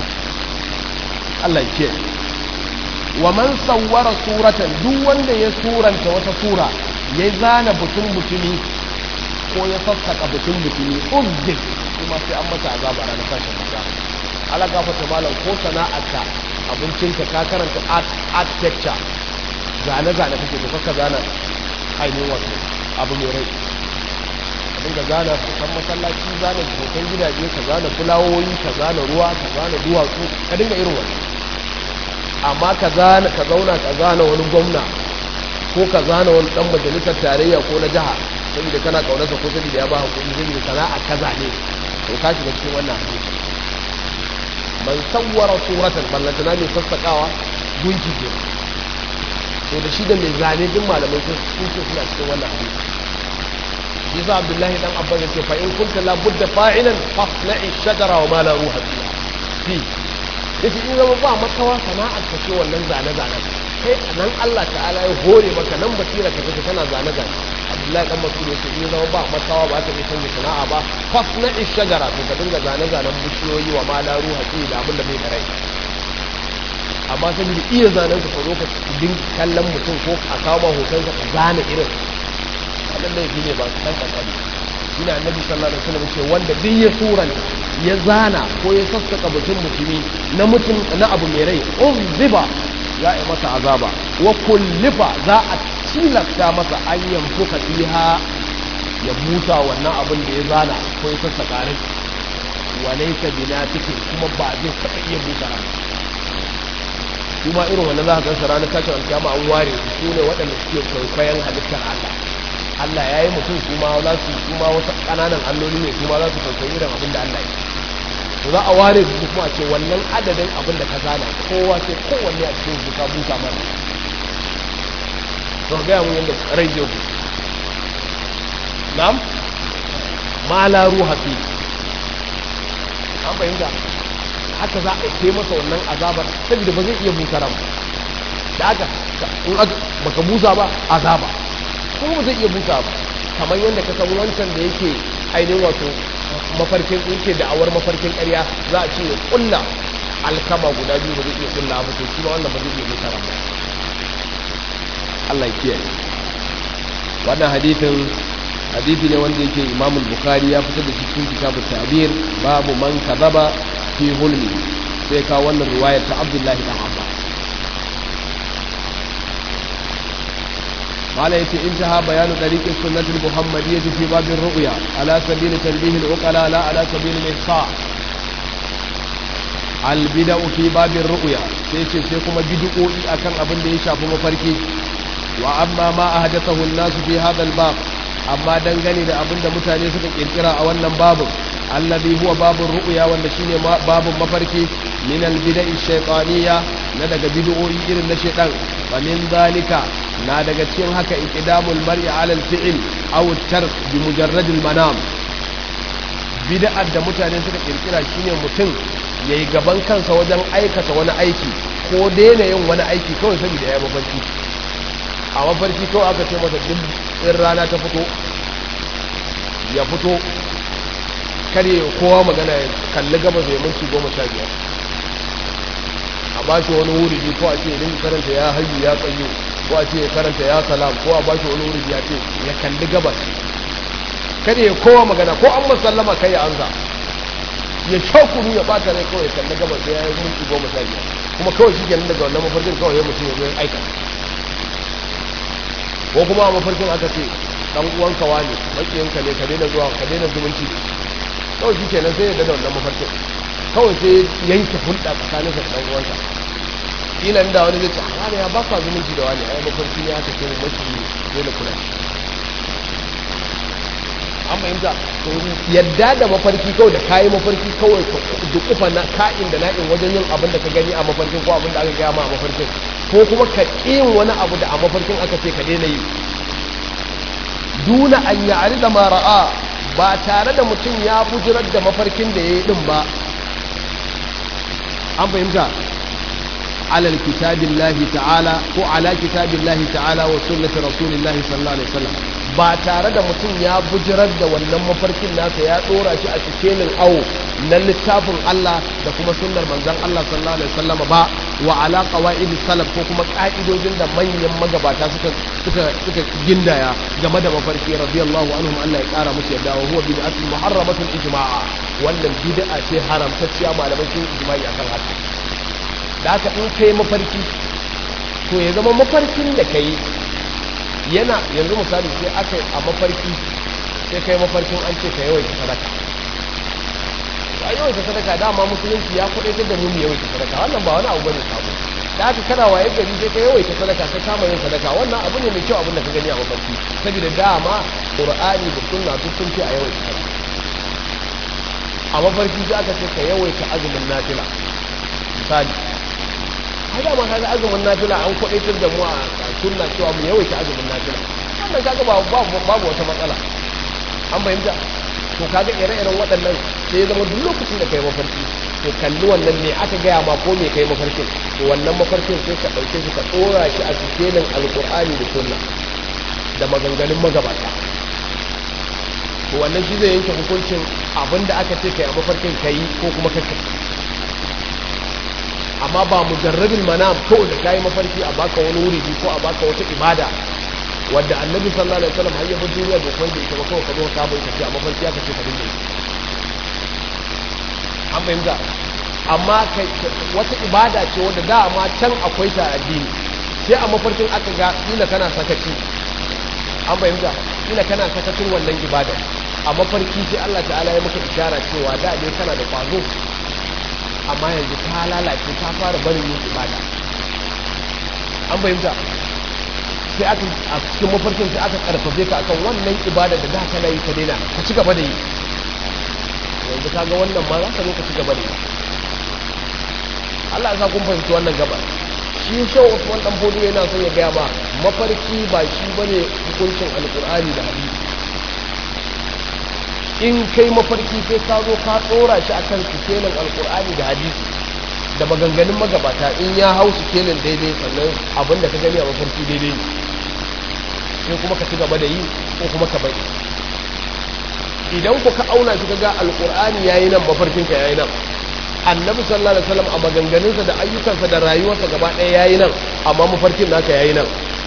Allah ke wa man sawwara suratan duk wanda ya suranta wata sura ya zana butun butuni ko ya sassaka butun butuni uzzin kuma sai an masa azaba ranar tashin kasa ala gafata malam ko sana'arka abincinka ka karanta architecture zane-zane kake to kakka zana ainihin wato abu mai rai dinga zana hoton masallaci zana hoton gidaje ka zana fulawoyi ka zana ruwa ka zana duwatsu ka dinga irin wani amma ka zana ka zauna ka zana wani gwamna ko ka zana wani dan majalisar tarayya ko na jiha saboda kana kaunarsa ko saboda ya ba hakuri saboda sana'a ka zane to ka shiga cikin wannan hadisi man sawwara suratan ballantana mai sassakawa gunki ke to da shi da mai zane duk malamai sun ce suna cikin wannan hadisi yasa abdullahi dan abba yace fa in kunta la budda fa'ilan fasna'i shajara wa ma la ruha fi yace in zama ba makawa sana'ar ka ce wannan zane zane kai nan Allah ta'ala ya hore maka nan basira ka kace kana zane zane abdullahi dan mas'ud yace in zama ba makawa ba ka yi canza sana'a ba fasna'i shajara to ka dinga zane zanen bishiyoyi wa ma la ruha fi da abin da bai da rai amma saboda iya zanen ka zo ka din kallon mutum ko a kawo hoton ka zane irin wannan laifi ne ba dan kankani shine annabi sallallahu alaihi wasallam ce wanda duk ya suran ya zana ko ya sassaka mutum mutumi na mutum na abu mai rai uzziba za a yi masa azaba wa kullifa za a tilasta masa an yanfuka fiha ya busa wannan abin da ya zana ko ya sassaka rai wa laysa binatikin kuma ba zai taɓa iya busa rai kuma irin wannan za ka gansa ranar tashin alkiyama an ware su ne waɗanda suke kwaikwayon halittar Allah Allah ya yi mutum su ma za su su ma wasu ƙananan alloli ne su ma za su kwaikwayi irin abin da Allah ya to za a ware su kuma a ce wannan adadin abin da ka zana kowa sai kowanne a cikin su ka busa mana to ga mun yanda rai zai ku na'am ma la ruha fi an bayyana haka za a kai masa wannan azabar saboda ba zai iya busa ran da haka in baka busa ba azaba ko ba zai iya busa ba kamar yadda ka san wancan da yake ainihin wato mafarkin yake da'awar mafarkin ƙarya za a ce ya kulla alkama guda biyu ba zai iya kulla ba to shi ma wannan ba zai iya busa ran ba Allah ya kiyaye wannan hadithin hadithi ne wanda yake Imam Bukhari ya fitar da shi cikin kitabut ta'bir babu man kadaba fi hulmi sai ka wannan riwayar ta Abdullahi dan Abbas قال يتي انتهى بيان طريق السنة المحمدية في باب الرؤيا على سبيل تنبيه العقلاء لا على سبيل الإحصاء البدع في باب الرؤيا سيتي سيكما بدعوئي أكن أبن دي شاف مفركي وأما ما أحدثه الناس في هذا الباب أما دنغني دا أبن دا متاني سكا كركرا أولا باب الذي هو باب الرؤيا والنشين باب مفركي من البدع الشيطانية ندق بدعوئي إرن الشيطان ومن ذلك na daga cikin haka iqdamul mar'i 'ala al-fi'l aw at-tark bi mujarrad al-manam bid'ar da mutane suka kirkira shine mutum ya yi gaban kansa wajen aikata wani aiki ko daina yin wani aiki kawai saboda ya yi mafarki a mafarki kawai aka ce masa duk in rana ta fito ya fito kare kowa magana ya kalli gabas ya minti goma sha biyar a ba shi wani wuri ko a ce ya dinga karanta ya hayyu ya tsayo ko a ce ya karanta ya salam ko a ba shi wani wuri ya ce ya kalli gabas kada ya kowa magana ko an masallama kai ya anza ya shakuru ya bata rai kawai kalli gabas da ya yi minti goma sha biyar kuma kawai shi kenan daga wannan mafarkin kawai ya mutum ya zo aika ko kuma a mafarkin aka ce dan uwanka wani makiyanka ne ka daina zuwa ka daina zumunci kawai shi kenan sai ya da wannan mafarkin kawai sai yanke hulɗa tsakaninsa da ɗan uwansa kila da wani zai ce wani ya baka zumunci da wani ai mafarki ne aka ce maki ne da kula an fahimta yadda da mafarki kawai da kayi mafarki kawai duk kufa na ka'in da na'in wajen yin abin da ka gani a mafarkin ko abin da aka gaya ma a mafarkin ko kuma ka yin wani abu da a mafarkin aka ce ka daina yi duna an yi da mara'a ba tare da mutum ya bujirar da mafarkin da ya yi din ba an fahimta alal kitabillahi ta'ala ko ala kitabillahi ta'ala wa sunnati rasulillahi sallallahu alaihi wasallam ba tare da mutum ya bujirar da wannan mafarkin nasa ya dora shi a cikin awo na littafin Allah da kuma sunnar manzon Allah sallallahu alaihi wasallam ba wa ala qawaid salaf ko kuma ka'idojin da manyan magabata suka suka suka gindaya game da mafarki radiyallahu anhum Allah ya kara musu yadda wa huwa bid'atun muharramatun ijma'a wannan bid'a ce haramtacciya malamai sun ijma'i akan haka da haka in kai mafarki to ya zama mafarkin da kai yana yanzu misali sai aka a mafarki sai kai mafarkin an ce ka yawaita sadaka a yawaita sadaka dama musulunci ya kudaitar da mu yawaita sadaka wannan ba wani abu bane sabo da haka kana waye gari sai ka yawaita sadaka sai kama yin sadaka wannan abu ne mai kyau abin da ka gani a mafarki saboda dama qur'ani da sunna duk sun ce a yawaita sadaka a mafarki sai aka ce ka yawaita azumin nafila misali ai dama kaga azumin nafila an kwadaitar da mu a sunna cewa mu yawaita azumin nafila wannan kaga babu babu wata matsala an fahimta to kaga ire-iren waɗannan sai ya zama duk lokacin da kai mafarki to kalli wannan ne aka gaya ma ko me kai mafarkin to wannan mafarkin sai ka ɗauke shi ka ɗora shi a cikin alƙur'ani da sunna da maganganun magabata to wannan shi zai yanke hukuncin abinda aka ce kai a mafarkin kai ko kuma kakkai amma ba mujarrabin manam kawai da kayi mafarki a baka wani wuri ko a baka wata ibada wadda annabi sallallahu alaihi wasallam har yabin duniya da kuma da ita ba kawai ka zo ka bai tafi a mafarki aka ce ka dinga yi an fahimta amma wata ibada ce wadda dama can akwai ta addini sai a mafarkin aka ga kila kana sakaci an fahimta kila kana sakacin wannan ibada a mafarki sai Allah ta'ala ya maka ishara cewa da dai kana da kwazo amma yanzu ta lalace ta fara barin yin ibada an fahimta sai aka a cikin mafarkin sai aka karfafe ka akan wannan ibada da da kana yi ka daina ka ci gaba da yi yanzu ka ga wannan ma za ka zo ka ci gaba da yi Allah ya sa kun fahimci wannan gaba shi shau Usman dan Bodo yana son ya gaya ma mafarki ba shi bane hukuncin alkur'ani da hadisi in kai mafarki sai ka zo ka tsora shi akan sikelin alkur'ani da hadisi da maganganun magabata in ya hau sikelin daidai sannan abin da ka gani a mafarki daidai sai kuma ka ci gaba da yi ko kuma ka bari idan ku ka auna shi ga alkur'ani yayi nan mafarkin ka yayi nan annabi sallallahu alaihi wasallam a maganganunsa da ayyukansa da rayuwarsa gaba ɗaya yayi nan amma mafarkin naka yayi nan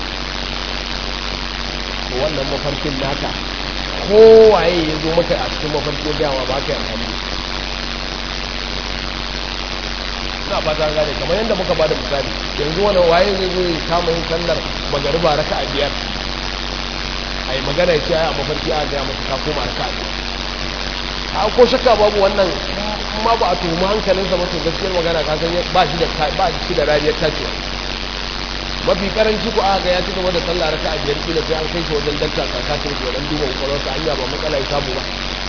wannan mafarkin naka kowaye ya zo maka a cikin mafarki dama ba ka yi amfani na ba ta gane kamar yadda muka bada misali yanzu wani waye zai zo ya kama yin sallar magariba raka a biyar a yi magana ya ce a mafarki a gaya masa ka koma raka a biyar a ko shakka babu wannan ma ba a tuhumi hankalinsa masu gaskiyar magana ka san ba shi da ba shi da rariyar tacewa mafi karanci ku aka ya ci gaba da sallah raka a biyar kila sai an kai shi wajen dalta kakashin shi wajen duba kwakwalwarsa hanya ba matsala ya samu ba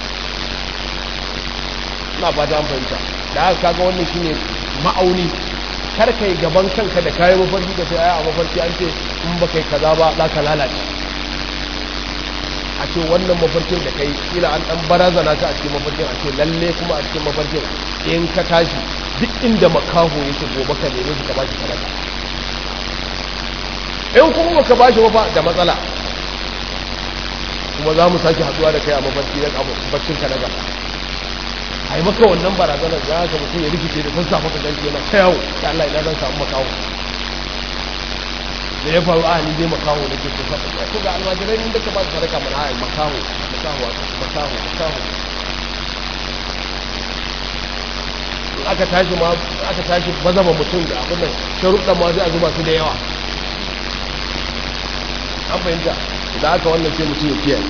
ina fata an fahimta da haka kaga wannan shine ma'auni kar kai gaban kanka da kayan mafarki ka sai a mafarki an ce in ba kai kaza ba za ka lalace a ce wannan mafarkin da kai kila an dan barazana ka a cikin mafarkin a ce lalle kuma a cikin mafarkin in ka tashi duk inda makaho yake gobe ka neme shi ka bashi sadaka in kuma baka bashi ba da matsala kuma za mu sake haduwa da kai a mafarki na baccin ka na gaba a yi maka wannan barazanar za ka mutum ya rikice da sun samu ka ganci yana ta yawo ta Allah ina zan samu makaho da ya faru a ni dai makaho da ke kusa da ko ga almajirai inda ka ba su sadaka mana ai makaho makaho makaho makaho in aka tashi ma aka tashi bazama mutum da abin nan sharuɗan ma zai a zuba su da yawa an fahimta da aka wannan sai mutum ya kiyaye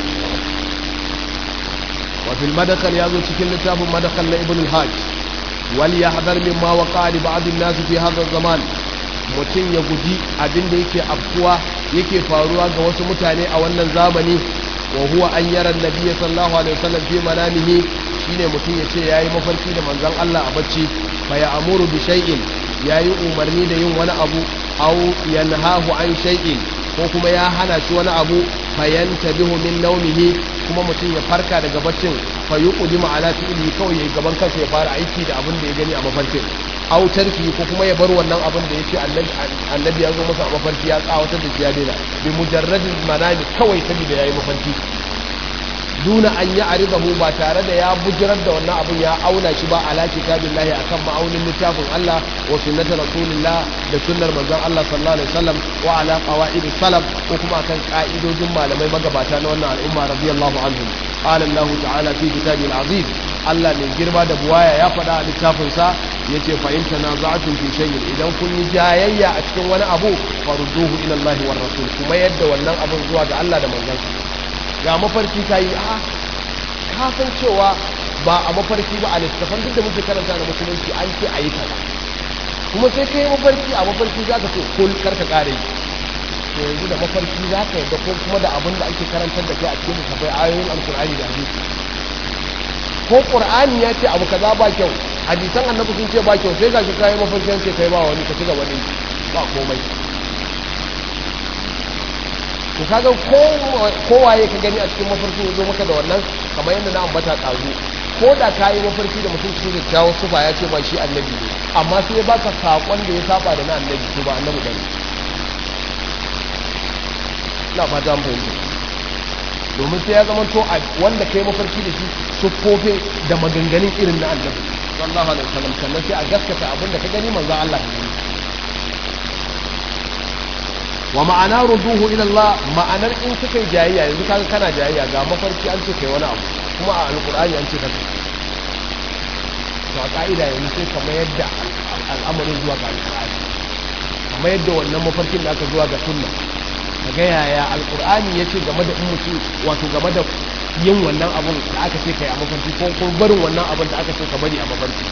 wa fil madakal ya zo cikin littafin madakal na ibn al-hajj wal yahdhar mimma waqa li ba'd an-nas fi hadha zaman mutum ya guji abin da yake afkuwa yake faruwa ga wasu mutane a wannan zamani wa huwa an yara nabiyyi sallallahu alaihi wasallam fi manamihi shine mutum ya ce yayi mafarki da manzon Allah a bacci fa ya amuru bi shay'in yayi umarni da yin wani abu aw yanhahu an shay'in ko kuma ya hana shi wani abu fayanta bihu min naumihi kuma mutum ya farka daga baccin fa yuqdimu ala fi'li kawai yayi gaban kansa ya fara aiki da abin da ya gani a mafarkin aw tarki ko kuma ya bar wannan abin da yace annabi annabi ya zo masa a mafarki ya tsawatar da shi ya daina bi mujarradin manami kawai saboda yayi mafarki duna an yi aridahu ba tare da ya bujirar da wannan abin ya auna shi ba ala kitabillahi akan ma'aunin littafin Allah wa sunnati rasulillah da sunnar manzon Allah sallallahu alaihi wasallam wa ala qawaid salaf ko kuma kan ka'idojin malamai magabata na wannan al'umma radiyallahu anhum qala Allah ta'ala fi kitabil azim Allah mai girma da buwaya ya faɗa a littafin sa yace fa in tanaza'tum fi shay'in idan kun yi jayayya a cikin wani abu farudduhu ila Allah war rasul kuma yadda wannan abin zuwa ga Allah da manzon sa ga mafarki ta yi a kasan cewa ba a mafarki ba a littafan duk da muke karanta na musulunci an ce a yi kaza kuma sai ka yi mafarki a mafarki za ka ce kul karka kare yi to yanzu da mafarki za ka yadda ko kuma da abin da ake karantar da kai a cikin littafai ayoyin alkur'ani da hadisi ko qur'ani ya ce abu kaza ba kyau hadisan annabi sun ce ba kyau sai ga shi kai mafarki ce kai ba wani ka ci gaba ne ba komai to kaga kowaye ka gani a cikin mafarki ya zo maka da wannan kamar yadda na ambata ɗazu ko da ka yi mafarki da mutum cikin kyakkyawar sufa ya ce ba shi annabi ne amma sai ya baka saƙon da ya saba da na annabi to ba annabi bane ina fata an fahimta domin sai ya zama to wanda ka yi mafarki da shi siffofin da maganganun irin na annabi sallallahu alaihi wasallam sannan sai a gaskata abin da ka gani manzo Allah ka gani wa ma'ana ruduhu ila Allah ma'anar in kuka jayayya yanzu kaga kana jayayya ga mafarki an ce kai wani abu kuma a alqur'ani an ce kaza to a ka'ida yanzu sai kamar yadda al'amarin zuwa ga alqur'ani kamar yadda wannan mafarkin da aka zuwa ga sunna kaga yaya alqur'ani yace game da ummuci wato game da yin wannan abun da aka ce kai a mafarki ko ko barin wannan abun da aka ce ka bari a mafarki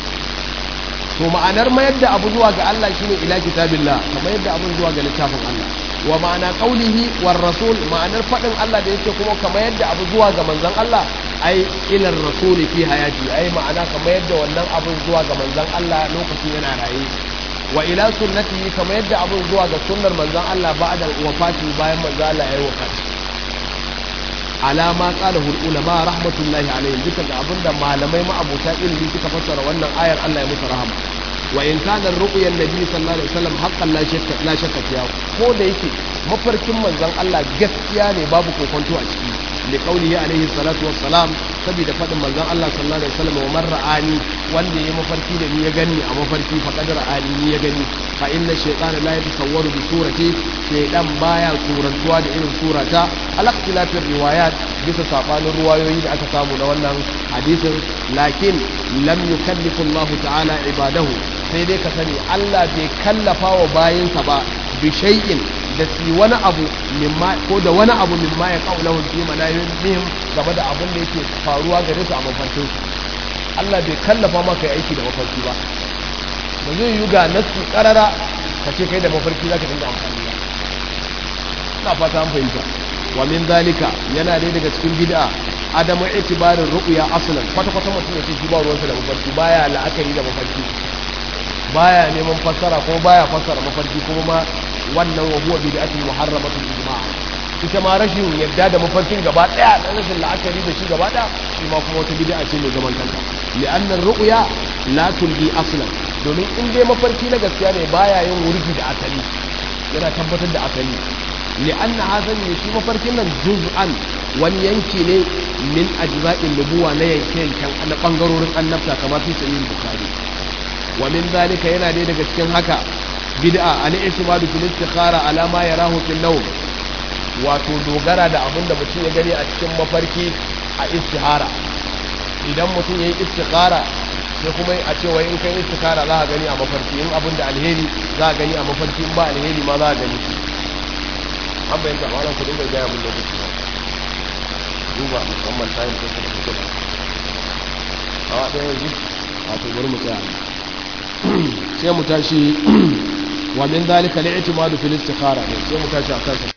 to ma'anar mayar da abu zuwa ga Allah shine ila kitabillah kamar yadda abun zuwa ga littafin Allah wa ma'ana qaulihi war rasul ma'anar fadin Allah da yake kuma kamar yadda abu zuwa ga manzon Allah ai ila rasul fi hayati ai ma'ana kamar yadda wannan abun zuwa ga manzon Allah lokacin yana raye wa ila sunnati kamar yadda abun zuwa ga sunnar manzon Allah ba'da wafati bayan manzon Allah yayi wafati ala ma qalahu ulama rahmatullahi alaihim duka ga abinda malamai ma abota ilimi suka fassara wannan ayar Allah ya musu rahama wa in kana ru'yan nabi sallallahu alaihi wasallam haqqan la shakka la shakka fiya ko da yake mafarkin manzon Allah gaskiya ne babu kokonto a ciki li qawlihi alaihi salatu wassalam saboda fadin manzon Allah sallallahu alaihi wasallam wa man ra'ani wanda ya mafarki da ni ya gani a mafarki faqad ra'ani ni ya gani fa inna shaytana la yatasawwaru bi surati shaytan baya surantuwa da irin surata al-ikhtilafir riwayat bisa sabanin ruwayoyi da aka samu na wannan hadisin lakin lam yukallifu Allah ta'ala ibadahu sai dai ka sani Allah bai kallafa wa bayinsa ba bi shay'in da su wani abu mimma ko da wani abu mimma ya kaula hun fi manayin game da abin da yake faruwa gare su a mafarkin su Allah bai kallafa maka yi aiki da mafarki ba ba zai yi ga nasu karara ka ce kai da mafarki za ka dinga amfani ba ina fata an fahimta wa min zalika yana dai daga cikin bid'a adamu itibarin ru'ya aslan kwata kwata mutum ya ce shi ba ruwansa da mafarki baya la'akari da mafarki baya neman fassara ko baya fassara mafarki kuma ma wannan wa huwa bid'atul muharramatul ijma' ita ma rashin yadda da mafarkin gaba daya da rashin la'akari da shi gaba daya shi ma kuma wata bid'a ce mai zaman kanta li'anna ru'ya la tulbi aslan domin in dai mafarki na gaskiya ne baya yin wurgi da asali yana tabbatar da asali li'anna hazan ne shi mafarkin nan juz'an wani yanki ne min ajza'in nubuwa na yanke yankan na bangarorin annabta kamar fi sahih bukhari wa min zalika yana dai daga cikin haka bid'a al-i'timadu fil istikhara ala ma yarahu fil nawm wato dogara da abin da mutum ya gani a cikin mafarki a istihara idan mutum ya yi istikhara sai kuma a cewa in kai istikhara za a gani a mafarki in abin da alheri za a gani a mafarki in ba alheri ma za a gani an bayan da malam ku dinga gaya mun lokaci ba duba musamman tayin ko kuma kuka ba awa ɗaya yanzu wato bari mu tsaya sai mu tashi wa min zalika li'timadu fil istikhara sai mu tashi akan